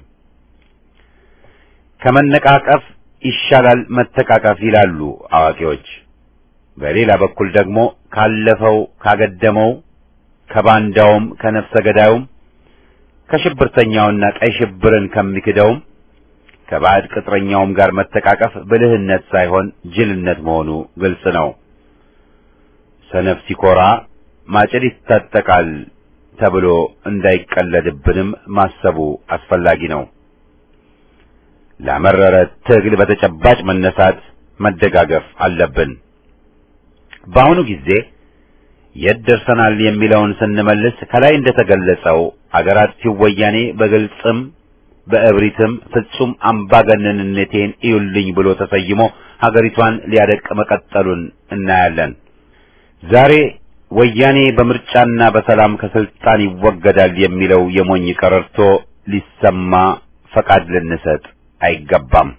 ከመነቃቀፍ ይሻላል መተቃቀፍ ይላሉ አዋቂዎች። በሌላ በኩል ደግሞ ካለፈው ካገደመው ከባንዳውም ከነፍሰ ገዳዩም ከሽብርተኛውና ቀይ ሽብርን ከሚክደውም ከባዕድ ቅጥረኛውም ጋር መተቃቀፍ ብልህነት ሳይሆን ጅልነት መሆኑ ግልጽ ነው። ሰነፍ ሲኮራ ማጭድ ይታጠቃል ተብሎ እንዳይቀለድብንም ማሰቡ አስፈላጊ ነው። ለመረረ ትግል በተጨባጭ መነሳት መደጋገፍ አለብን። በአሁኑ ጊዜ የት ደርሰናል የሚለውን ስንመልስ ከላይ እንደተገለጸው አገራት ሲወያኔ በግልጽም በእብሪትም ፍጹም አምባገነንነቴን እዩልኝ ብሎ ተሰይሞ ሀገሪቷን ሊያደቅ መቀጠሉን እናያለን። ዛሬ ወያኔ በምርጫና በሰላም ከስልጣን ይወገዳል የሚለው የሞኝ ቀረርቶ ሊሰማ ፈቃድ ልንሰጥ አይገባም።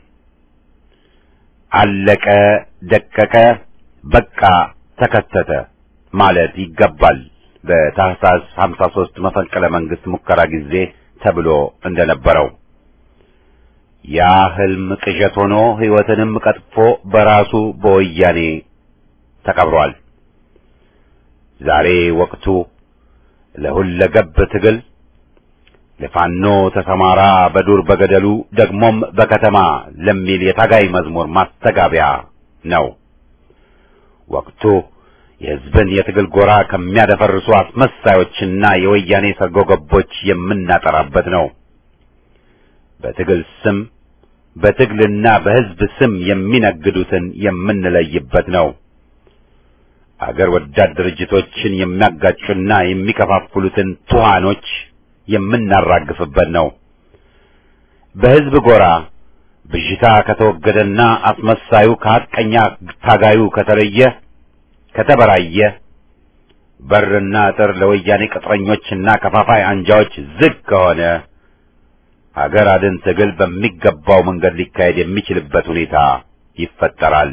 አለቀ፣ ደቀቀ፣ በቃ ተከተተ ማለት ይገባል። በታህሳስ 53 መፈንቅለ መንግስት ሙከራ ጊዜ ተብሎ እንደነበረው ያ ህልም ቅዠት ሆኖ ሕይወትንም ቀጥፎ በራሱ በወያኔ ተቀብሯል። ዛሬ ወቅቱ ለሁለገብ ትግል ለፋኖ ተሰማራ በዱር በገደሉ ደግሞም በከተማ ለሚል የታጋይ መዝሙር ማስተጋቢያ ነው። ወቅቱ የሕዝብን የትግል ጎራ ከሚያደፈርሱ አስመሳዮችና የወያኔ ሰርጎ ገቦች የምናጠራበት ነው። በትግል ስም በትግልና በሕዝብ ስም የሚነግዱትን የምንለይበት ነው። አገር ወዳድ ድርጅቶችን የሚያጋጩና የሚከፋፍሉትን ቱሃኖች የምናራግፍበት ነው። በሕዝብ ጎራ ብዥታ ከተወገደና አስመሳዩ ከሐቀኛ ታጋዩ ከተለየ ከተበራየ በርና አጥር ለወያኔ ቅጥረኞችና ከፋፋይ አንጃዎች ዝግ ከሆነ ሀገር አድን ትግል በሚገባው መንገድ ሊካሄድ የሚችልበት ሁኔታ ይፈጠራል።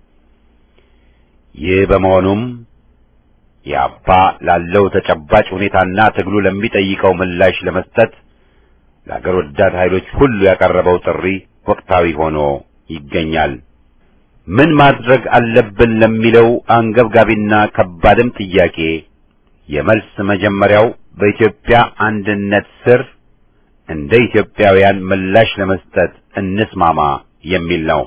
ይህ በመሆኑም የአባ ላለው ተጨባጭ ሁኔታና ትግሉ ለሚጠይቀው ምላሽ ለመስጠት ለአገር ወዳድ ኃይሎች ሁሉ ያቀረበው ጥሪ ወቅታዊ ሆኖ ይገኛል። ምን ማድረግ አለብን ለሚለው አንገብጋቢና ከባድም ጥያቄ የመልስ መጀመሪያው በኢትዮጵያ አንድነት ስር እንደ ኢትዮጵያውያን ምላሽ ለመስጠት እንስማማ የሚል ነው።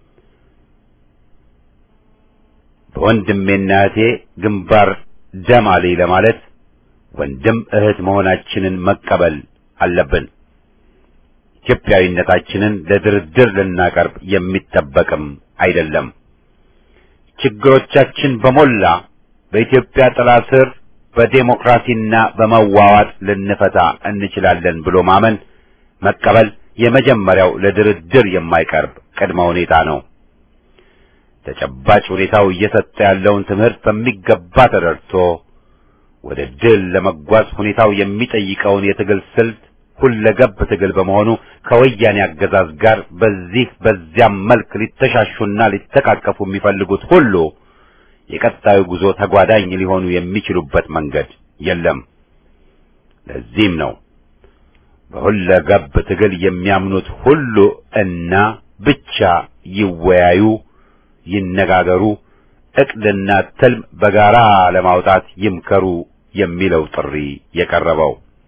በወንድሜና እህቴ ግንባር ደም አለኝ ለማለት ወንድም እህት መሆናችንን መቀበል አለብን። ኢትዮጵያዊነታችንን ለድርድር ልናቀርብ የሚጠበቅም አይደለም። ችግሮቻችን በሞላ በኢትዮጵያ ጥላ ስር በዴሞክራሲና በመዋዋጥ ልንፈታ እንችላለን ብሎ ማመን መቀበል የመጀመሪያው ለድርድር የማይቀርብ ቅድመ ሁኔታ ነው። ተጨባጭ ሁኔታው እየሰጠ ያለውን ትምህርት በሚገባ ተረድቶ ወደ ድል ለመጓዝ ሁኔታው የሚጠይቀውን የትግል ስልት ሁለገብ ትግል በመሆኑ ከወያኔ አገዛዝ ጋር በዚህ በዚያም መልክ ሊተሻሹና ሊተቃቀፉ የሚፈልጉት ሁሉ የቀጣዩ ጉዞ ተጓዳኝ ሊሆኑ የሚችሉበት መንገድ የለም። ለዚህም ነው በሁለገብ ትግል የሚያምኑት ሁሉ እና ብቻ ይወያዩ፣ ይነጋገሩ፣ እቅድና ትልም በጋራ ለማውጣት ይምከሩ የሚለው ጥሪ የቀረበው።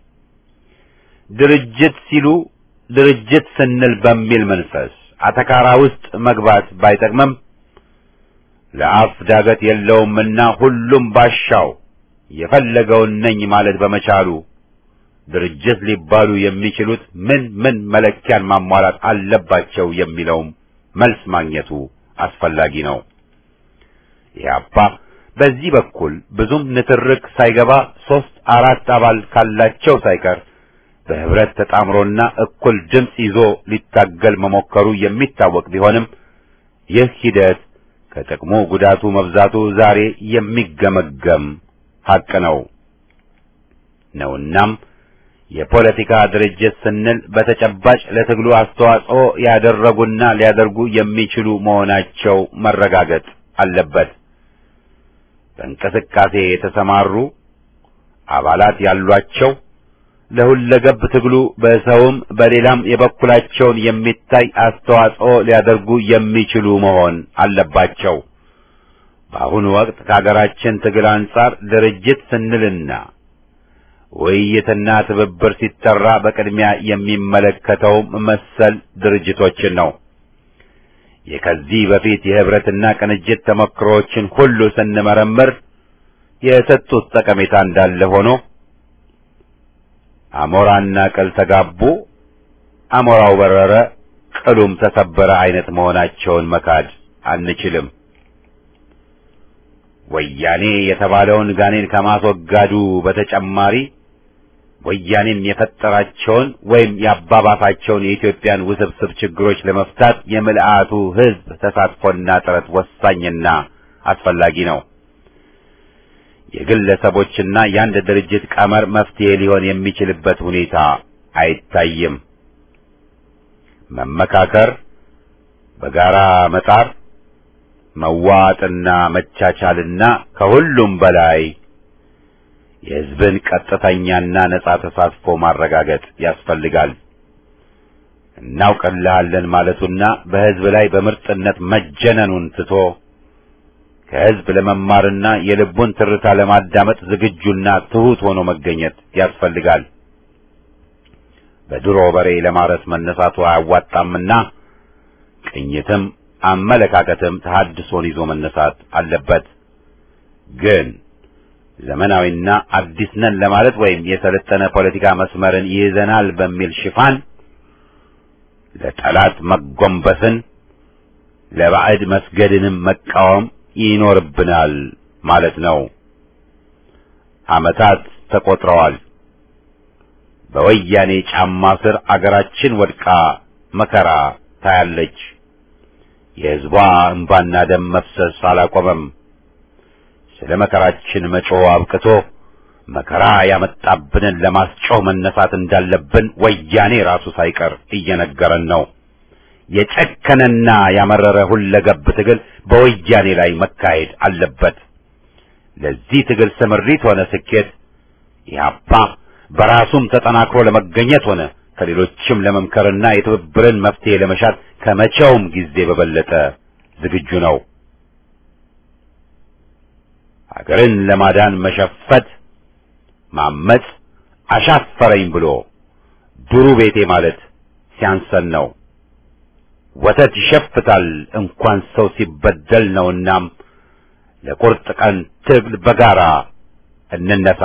ድርጅት ሲሉ ድርጅት ስንል በሚል መንፈስ አተካራ ውስጥ መግባት ባይጠቅምም ለአፍ ዳገት የለውምና ሁሉም ባሻው የፈለገውን ነኝ ማለት በመቻሉ ድርጅት ሊባሉ የሚችሉት ምን ምን መለኪያን ማሟላት አለባቸው የሚለውም መልስ ማግኘቱ አስፈላጊ ነው። ኢህአፓ በዚህ በኩል ብዙም ንትርክ ሳይገባ ሶስት አራት አባል ካላቸው ሳይቀር በህብረት ተጣምሮና እኩል ድምፅ ይዞ ሊታገል መሞከሩ የሚታወቅ ቢሆንም ይህ ሂደት ከጥቅሙ ጉዳቱ መብዛቱ ዛሬ የሚገመገም ሐቅ ነው ነውናም የፖለቲካ ድርጅት ስንል በተጨባጭ ለትግሉ አስተዋጽኦ ያደረጉና ሊያደርጉ የሚችሉ መሆናቸው መረጋገጥ አለበት። በእንቅስቃሴ የተሰማሩ አባላት ያሏቸው ለሁለገብ ትግሉ በሰውም በሌላም የበኩላቸውን የሚታይ አስተዋጽኦ ሊያደርጉ የሚችሉ መሆን አለባቸው። በአሁኑ ወቅት ከሀገራችን ትግል አንጻር ድርጅት ስንልና ውይይትና ትብብር ሲጠራ በቅድሚያ የሚመለከተውም መሰል ድርጅቶችን ነው። የከዚህ በፊት የህብረትና ቅንጅት ተሞክሮዎችን ሁሉ ስንመረምር የሰጡት ጠቀሜታ እንዳለ ሆኖ አሞራና ቅል ተጋቡ፣ አሞራው በረረ፣ ቅሉም ተሰበረ አይነት መሆናቸውን መካድ አንችልም። ወያኔ የተባለውን ጋኔን ከማስወጋዱ በተጨማሪ ወያኔም የፈጠራቸውን ወይም ያባባሳቸውን የኢትዮጵያን ውስብስብ ችግሮች ለመፍታት የምልአቱ ህዝብ ተሳትፎና ጥረት ወሳኝና አስፈላጊ ነው። የግለሰቦችና የአንድ ድርጅት ቀመር መፍትሄ ሊሆን የሚችልበት ሁኔታ አይታይም። መመካከር፣ በጋራ መጣር፣ መዋጥና መቻቻልና ከሁሉም በላይ የህዝብን ቀጥተኛና ነጻ ተሳትፎ ማረጋገጥ ያስፈልጋል። እናውቅልሃለን ማለቱና በህዝብ ላይ በምርጥነት መጀነኑን ትቶ ከህዝብ ለመማርና የልቡን ትርታ ለማዳመጥ ዝግጁና ትሁት ሆኖ መገኘት ያስፈልጋል። በድሮ በሬ ለማረስ መነሳቱ አያዋጣምና ቅኝትም አመለካከትም ተሐድሶን ይዞ መነሳት አለበት። ግን ዘመናዊና አዲስ ነን ለማለት ወይም የሰለጠነ ፖለቲካ መስመርን ይይዘናል በሚል ሽፋን ለጠላት መጎንበስን ለባዕድ መስገድንም መቃወም ይኖርብናል ማለት ነው። ዓመታት ተቆጥረዋል። በወያኔ ጫማ ስር አገራችን ወድቃ መከራ ታያለች። የሕዝቧ እንባና ደም መፍሰስ አላቆመም። ስለ መከራችን መጮህ አብቅቶ መከራ ያመጣብንን ለማስጮህ መነሳት እንዳለብን ወያኔ ራሱ ሳይቀር እየነገረን ነው። የጨከነና ያመረረ ሁለገብ ትግል በወያኔ ላይ መካሄድ አለበት። ለዚህ ትግል ስምሪት ሆነ ስኬት ኢህአፓ በራሱም ተጠናክሮ ለመገኘት ሆነ ከሌሎችም ለመምከርና የትብብርን መፍትሄ ለመሻት ከመቼውም ጊዜ በበለጠ ዝግጁ ነው። ሀገርን ለማዳን መሸፈት፣ ማመጽ፣ አሻፈረኝ ብሎ ዱሩ ቤቴ ማለት ሲያንሰን ነው። ወተት ይሸፍታል እንኳን ሰው ሲበደል ነውናም ለቁርጥ ቀን ትግል በጋራ እንነሳ፣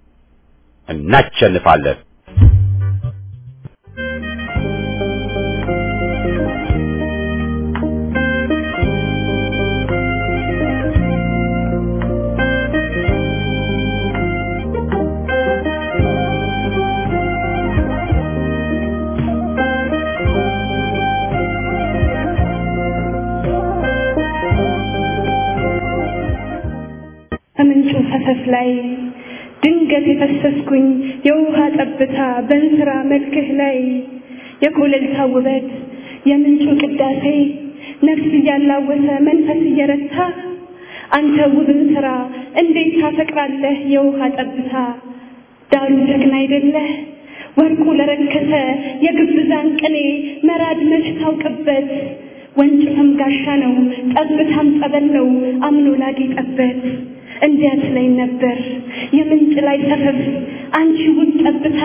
እናቸንፋለን። ከምንጩ ፈሰስ ላይ ድንገት የፈሰስኩኝ የውሃ ጠብታ በእንስራ መልክህ ላይ የኮለልታ ውበት የምንጩ ቅዳሴ ነፍስ እያላወሰ መንፈስ እየረታ አንተ ውብን ስራ እንዴት ታፈቅራለህ የውሃ ጠብታ ዳሩ ጀግና አይደለህ ወርቁ ለረከሰ የግብዛን ቅኔ መራድ መች ታውቅበት ወንጭፍም ጋሻ ነው ጠብታም ጸበል ነው አምኖ ላጌጠበት እንዲያት ላይ ነበር የምንጭ ላይ ሰፈፍ አንቺ ውብ ጠብታ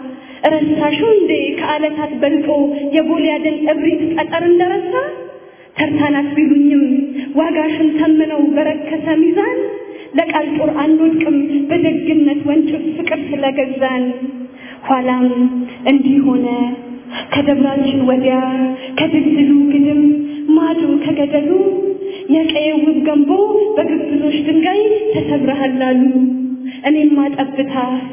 ረሳሹ እንዴ ከዓለታት በልጦ የጎልያድን እብሪት ጠጠር እንደረሳ ተርታናት ቢሉኝም ዋጋሽን ተምነው በረከሰ ሚዛን ለቃል ጦር አንወድቅም በደግነት ወንጭፍ ፍቅር ስለገዛን ኋላም እንዲህ ሆነ ከደብራችን ወዲያ ከድልድሉ ግድም ማዶ ከገደሉ የቀየ ውብ ገንቦ በግብዞች ድንጋይ ተሰብረሃል አሉ። እኔማ ጠብታ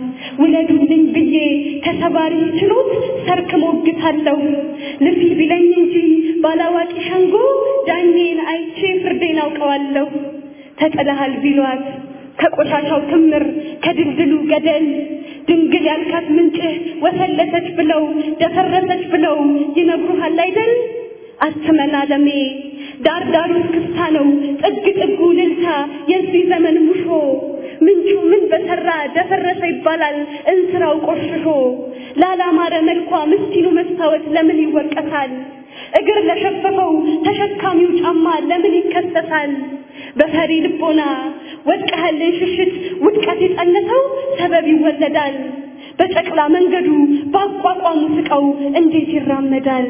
ውለዱልኝ ብዬ ከሰባሪ ችሎት ሰርክ ሞግታለሁ። ልፊ ቢለኝ እንጂ ባላዋቂ ሸንጎ ዳኜን አይቼ ፍርዴን አውቀዋለሁ። ተጥለሃል ቢሏት ከቆሻሻው ክምር ከድልድሉ ገደል ድንግል ያልካት ምንጭህ ወሰለተች ብለው ደፈረሰች ብለው ይነግሩሃል አይደል? አትመን አለሜ ዳር ዳሩ እስክስታ ነው ጥግ ጥጉ ልልታ የዚህ ዘመን ሙሾ ምንጩ ምን በሰራ ደፈረሰ ይባላል እንስራው ቆሽሾ ላላማረ መልኳ ምስኪኑ መስታወት ለምን ይወቀሳል እግር ለሸፈፈው ተሸካሚው ጫማ ለምን ይከሰሳል በፈሪ ልቦና ወድቀህልን ሽሽት ውድቀት የጸነሰው ሰበብ ይወለዳል በጨቅላ መንገዱ በአቋቋሙ ስቀው እንዴት ይራመዳል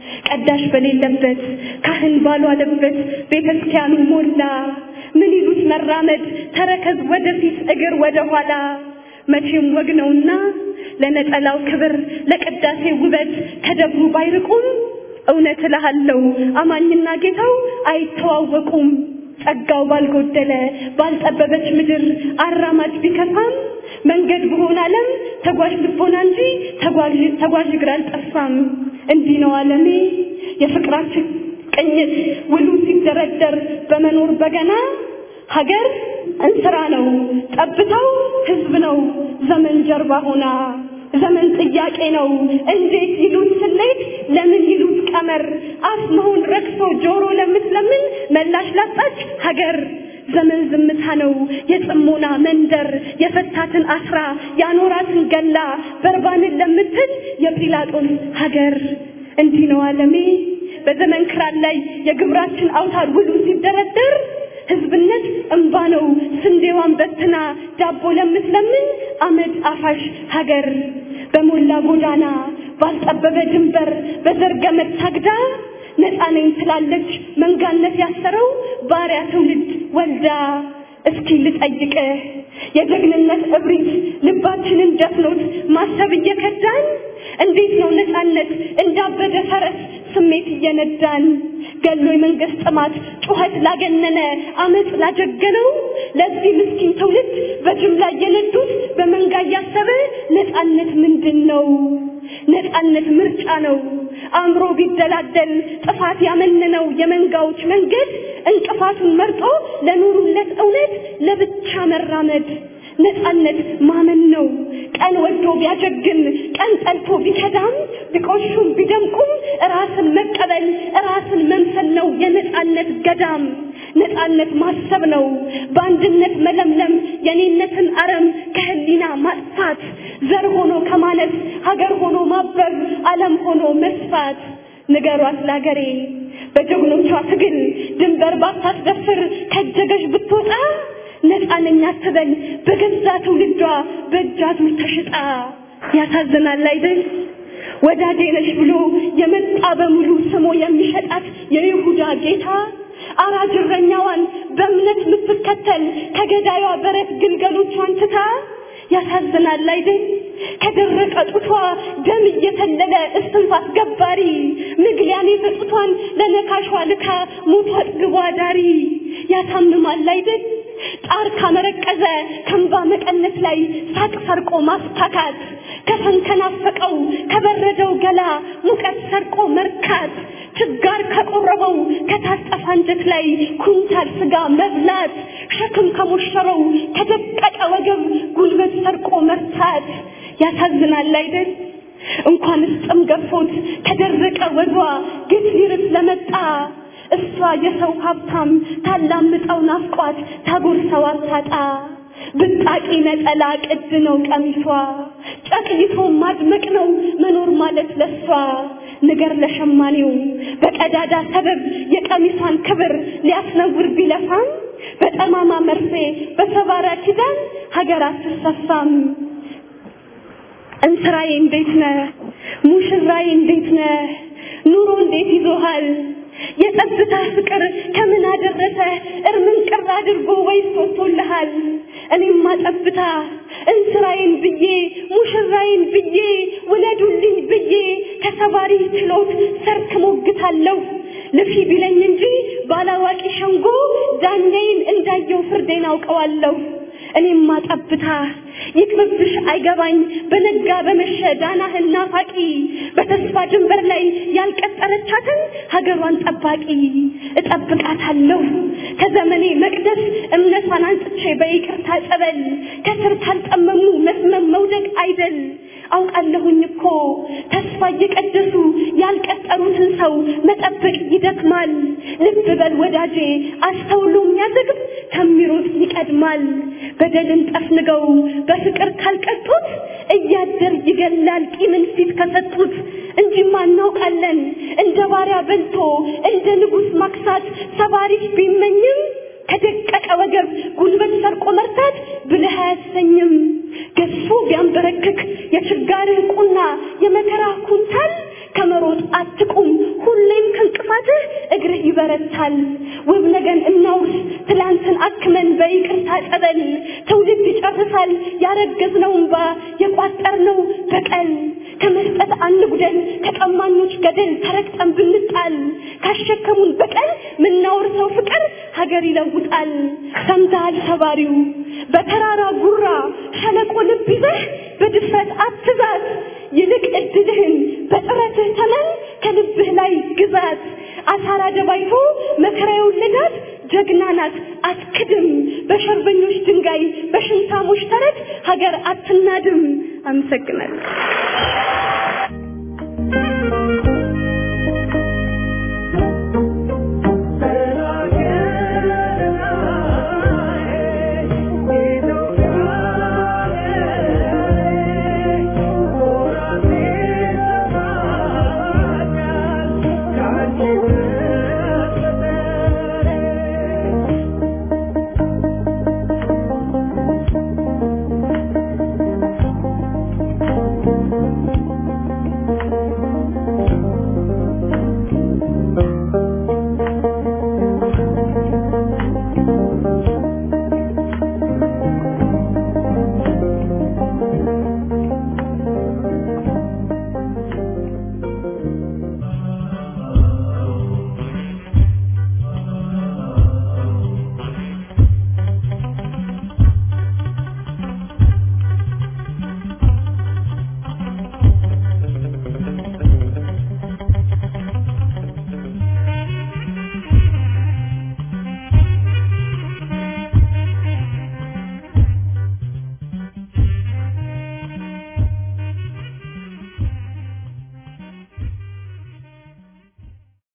ቀዳሽ በሌለበት ካህን ባልዋለበት ቤተ ክርስቲያኑ ሞላ ምን ይሉት መራመድ ተረከዝ ወደፊት እግር ወደ ኋላ መቼም ወግ ነውና ለነጠላው ክብር ለቅዳሴ ውበት ከደብሩ ባይርቁም እውነት እልሃለሁ አማኝና ጌታው አይተዋወቁም ጸጋው ባልጎደለ ባልጠበበች ምድር አራማጅ ቢከፋም መንገድ በሆነ ዓለም ተጓዥ ልቦና እንጂ ተጓዥ ተጓዥ እግር አልጠፋም። እንዲህ ነው ዓለሜ የፍቅራችን ቅኝት ውሉ ሲደረደር በመኖር በገና ሀገር እንስራ ነው ጠብታው ሕዝብ ነው ዘመን ጀርባ ሆና ዘመን ጥያቄ ነው እንዴት ይሉት ስሌት ለምን ይሉት ቀመር አፍ መሆን ረክሶ ጆሮ ለምትለምን መላሽ ላጣች ሀገር ዘመን ዝምታ ነው የጽሞና መንደር የፈታትን አስራ ያኖራትን ገላ በርባንን ለምትል የጲላጦስ ሀገር እንዲህ ነው ዓለሜ በዘመን ክራር ላይ የግብራችን አውታር ውሉ ሲደረደር ህዝብነት እንባ ነው ስንዴዋን በትና ዳቦ ለምትለምን አመድ አፋሽ ሀገር በሞላ ጎዳና ባልጠበበ ድንበር በዘርገመድ ታግዳ ነፃ ነኝ ትላለች መንጋነት ያሰረው ባሪያ ትውልድ ወልዳ እስኪ ልጠይቅህ የጀግንነት እብሪት ልባችንን ደፍኖት ማሰብ እየከዳን እንዴት ነው ነፃነት እንዳበደ ፈረስ ስሜት እየነዳን ገሎ የመንግስት ጥማት ጩኸት ላገነነ አመፅ ላጀገነው ለዚህ ምስኪን ትውልድ በጅምላ እየነዱት በመንጋ እያሰበ ነፃነት ምንድን ነው? ነፃነት ምርጫ ነው። አእምሮ ቢደላደል ጥፋት ያመነነው የመንጋዎች መንገድ እንቅፋቱን መርጦ ለኑሩለት እውነት ለብቻ መራመድ ነፃነት ማመን ነው። ቀን ወዶ ቢያጀግን ቀን ጠልቶ ቢከዳም ቢቆሹም ቢደምቁም ራስን መቀበል ራስን መምሰል ነው የነፃነት ገዳም። ነፃነት ማሰብ ነው በአንድነት መለምለም የኔነትን አረም ከህሊና ማጥፋት ዘር ሆኖ ከማለት ሀገር ሆኖ ማበብ ዓለም ሆኖ መስፋት ንገሯት ለአገሬ በጀግኖቿ ትግል ድንበር ባታስደፍር ከጀገሽ ብትወጣ ነፃ ነኝ አትበል በገዛ ትውልዷ በእጃዙር ተሽጣ ያሳዝናል አይደል ወዳጄ ነሽ ብሎ የመጣ በሙሉ ስሞ የሚሸጣት የይሁዳ ጌታ አራጅ እረኛዋን በእምነት የምትከተል ከገዳዩዋ በረት ግልገሎቿን ትታ ያሳዝናል አይደል ከደረቀ ጡቷ ደም እየተለለ እስትንፋስ ገባሪ ምግሊያኔ በጡቷን ለነካሿ ልካ ሞቷ አጥግቧ ዳሪ ያሳምማል አይደል ጣር ካመረቀዘ ከንባ መቀነት ላይ ሳቅ ሰርቆ ማስታካት ከፈንከናፈቀው ከበረደው ገላ ሙቀት ሰርቆ መርካት ችጋር ከቆረበው ከታጠፈ አንጀት ላይ ኩንታል ስጋ መብላት ሸክም ከሞሸረው ከደቀቀ ወገብ ጉልበት ሰርቆ መርታት ያሳዝናል አይደል እንኳንስ ጥም ገፎት ከደረቀ ወዷ ግፍ ሊርስ ለመጣ እሷ የሰው ሀብታም ታላምጠው ናፍቋት ታጎርሰው አታጣ ብጣቂ ነጠላ ቅድ ነው ቀሚሷ ጨቅይቶ ማድመቅ ነው መኖር ማለት ለሷ ንገር ለሸማኔው በቀዳዳ ሰበብ የቀሚሷን ክብር ሊያስነውር ቢለፋም በጠማማ መርፌ በሰባራ ኪዳን ሀገር አትሰፋም እንስራዬ እንዴት ነህ ሙሽራዬ እንዴት ነህ ኑሮ እንዴት ይዞሃል የጸጥታ ፍቅር ከምን አደረሰ እርምን ቅር አድርጎ ወይስ ወጥቶልሃል እኔማ ጠብታ እንስራዬን ብዬ ሙሽራዬን ብዬ ውለዱልኝ ብዬ ከሰባሪ ችሎት ሰርክ ሞግታለሁ ልፊ ቢለኝ እንጂ ባላዋቂ ሸንጎ ዳኛዬን እንዳየው ፍርዴን አውቀዋለሁ እኔማ ጠብታ ይቅርብሽ አይገባኝ በነጋ በመሸ ዳናህን ናፋቂ በተስፋ ድንበር ላይ ያልቀጠረቻትን ሀገሯን ጠባቂ እጠብቃታለሁ ከዘመኔ መቅደስ እምነቷን አንጽቼ በይቅርታ ጸበል ከስር ካልጠመሙ መስመም መውደቅ አይደል አውቃለሁኝ እኮ ተስፋ እየቀደሱ ያልቀጠሩትን ሰው መጠበቅ ይደክማል። ልብ በል ወዳጄ፣ አስተውሎ የሚያዘግብ ከሚሮጥ ይቀድማል። በደልን ጠፍንገው በፍቅር ካልቀጡት እያደር ይገላል ቂምን ፊት ከሰጡት። እንጂማ እናውቃለን እንደ ባሪያ በልቶ እንደ ንጉሥ ማክሳት ሰባሪሽ ቢመኝም ከደቀቀ ወገብ ጉልበት ሰርቆ መርታት ብልህ አያሰኝም። ገዝፎ ቢያንበረክክ የችጋርህ ቁና የመከራ ኩንታል ከመሮጥ አትቁም፣ ሁሌም ከእንቅፋትህ እግርህ ይበረታል። ውብ ነገን እናውርስ ትላንትን አክመን በይቅርታ ጸበል ትውልድ ይጨርሳል ያረገዝነው እንባ የቋጠርነው በቀል ከመስጠት አንጉደል ከቀማኞች ገደል ተረግጠን ብንጣል ካሸከሙን በቀል ምናወርሰው ፍቅር ሀገር ይለውጣል። ሰምተሃል ሰባሪው በተራራ ጉራ ሸለቆ ልብ ይዘህ በድፍረት አትዛት፣ ይልቅ እድልህን በጥረትህ ተመን ከልብህ ላይ ግዛት። አሳራ ደባይቶ መከራ የወለዳት ጀግና ናት አትክድም። በሸርበኞች ድንጋይ በሽንታሞች ተረት ሀገር አትናድም። አመሰግናለሁ።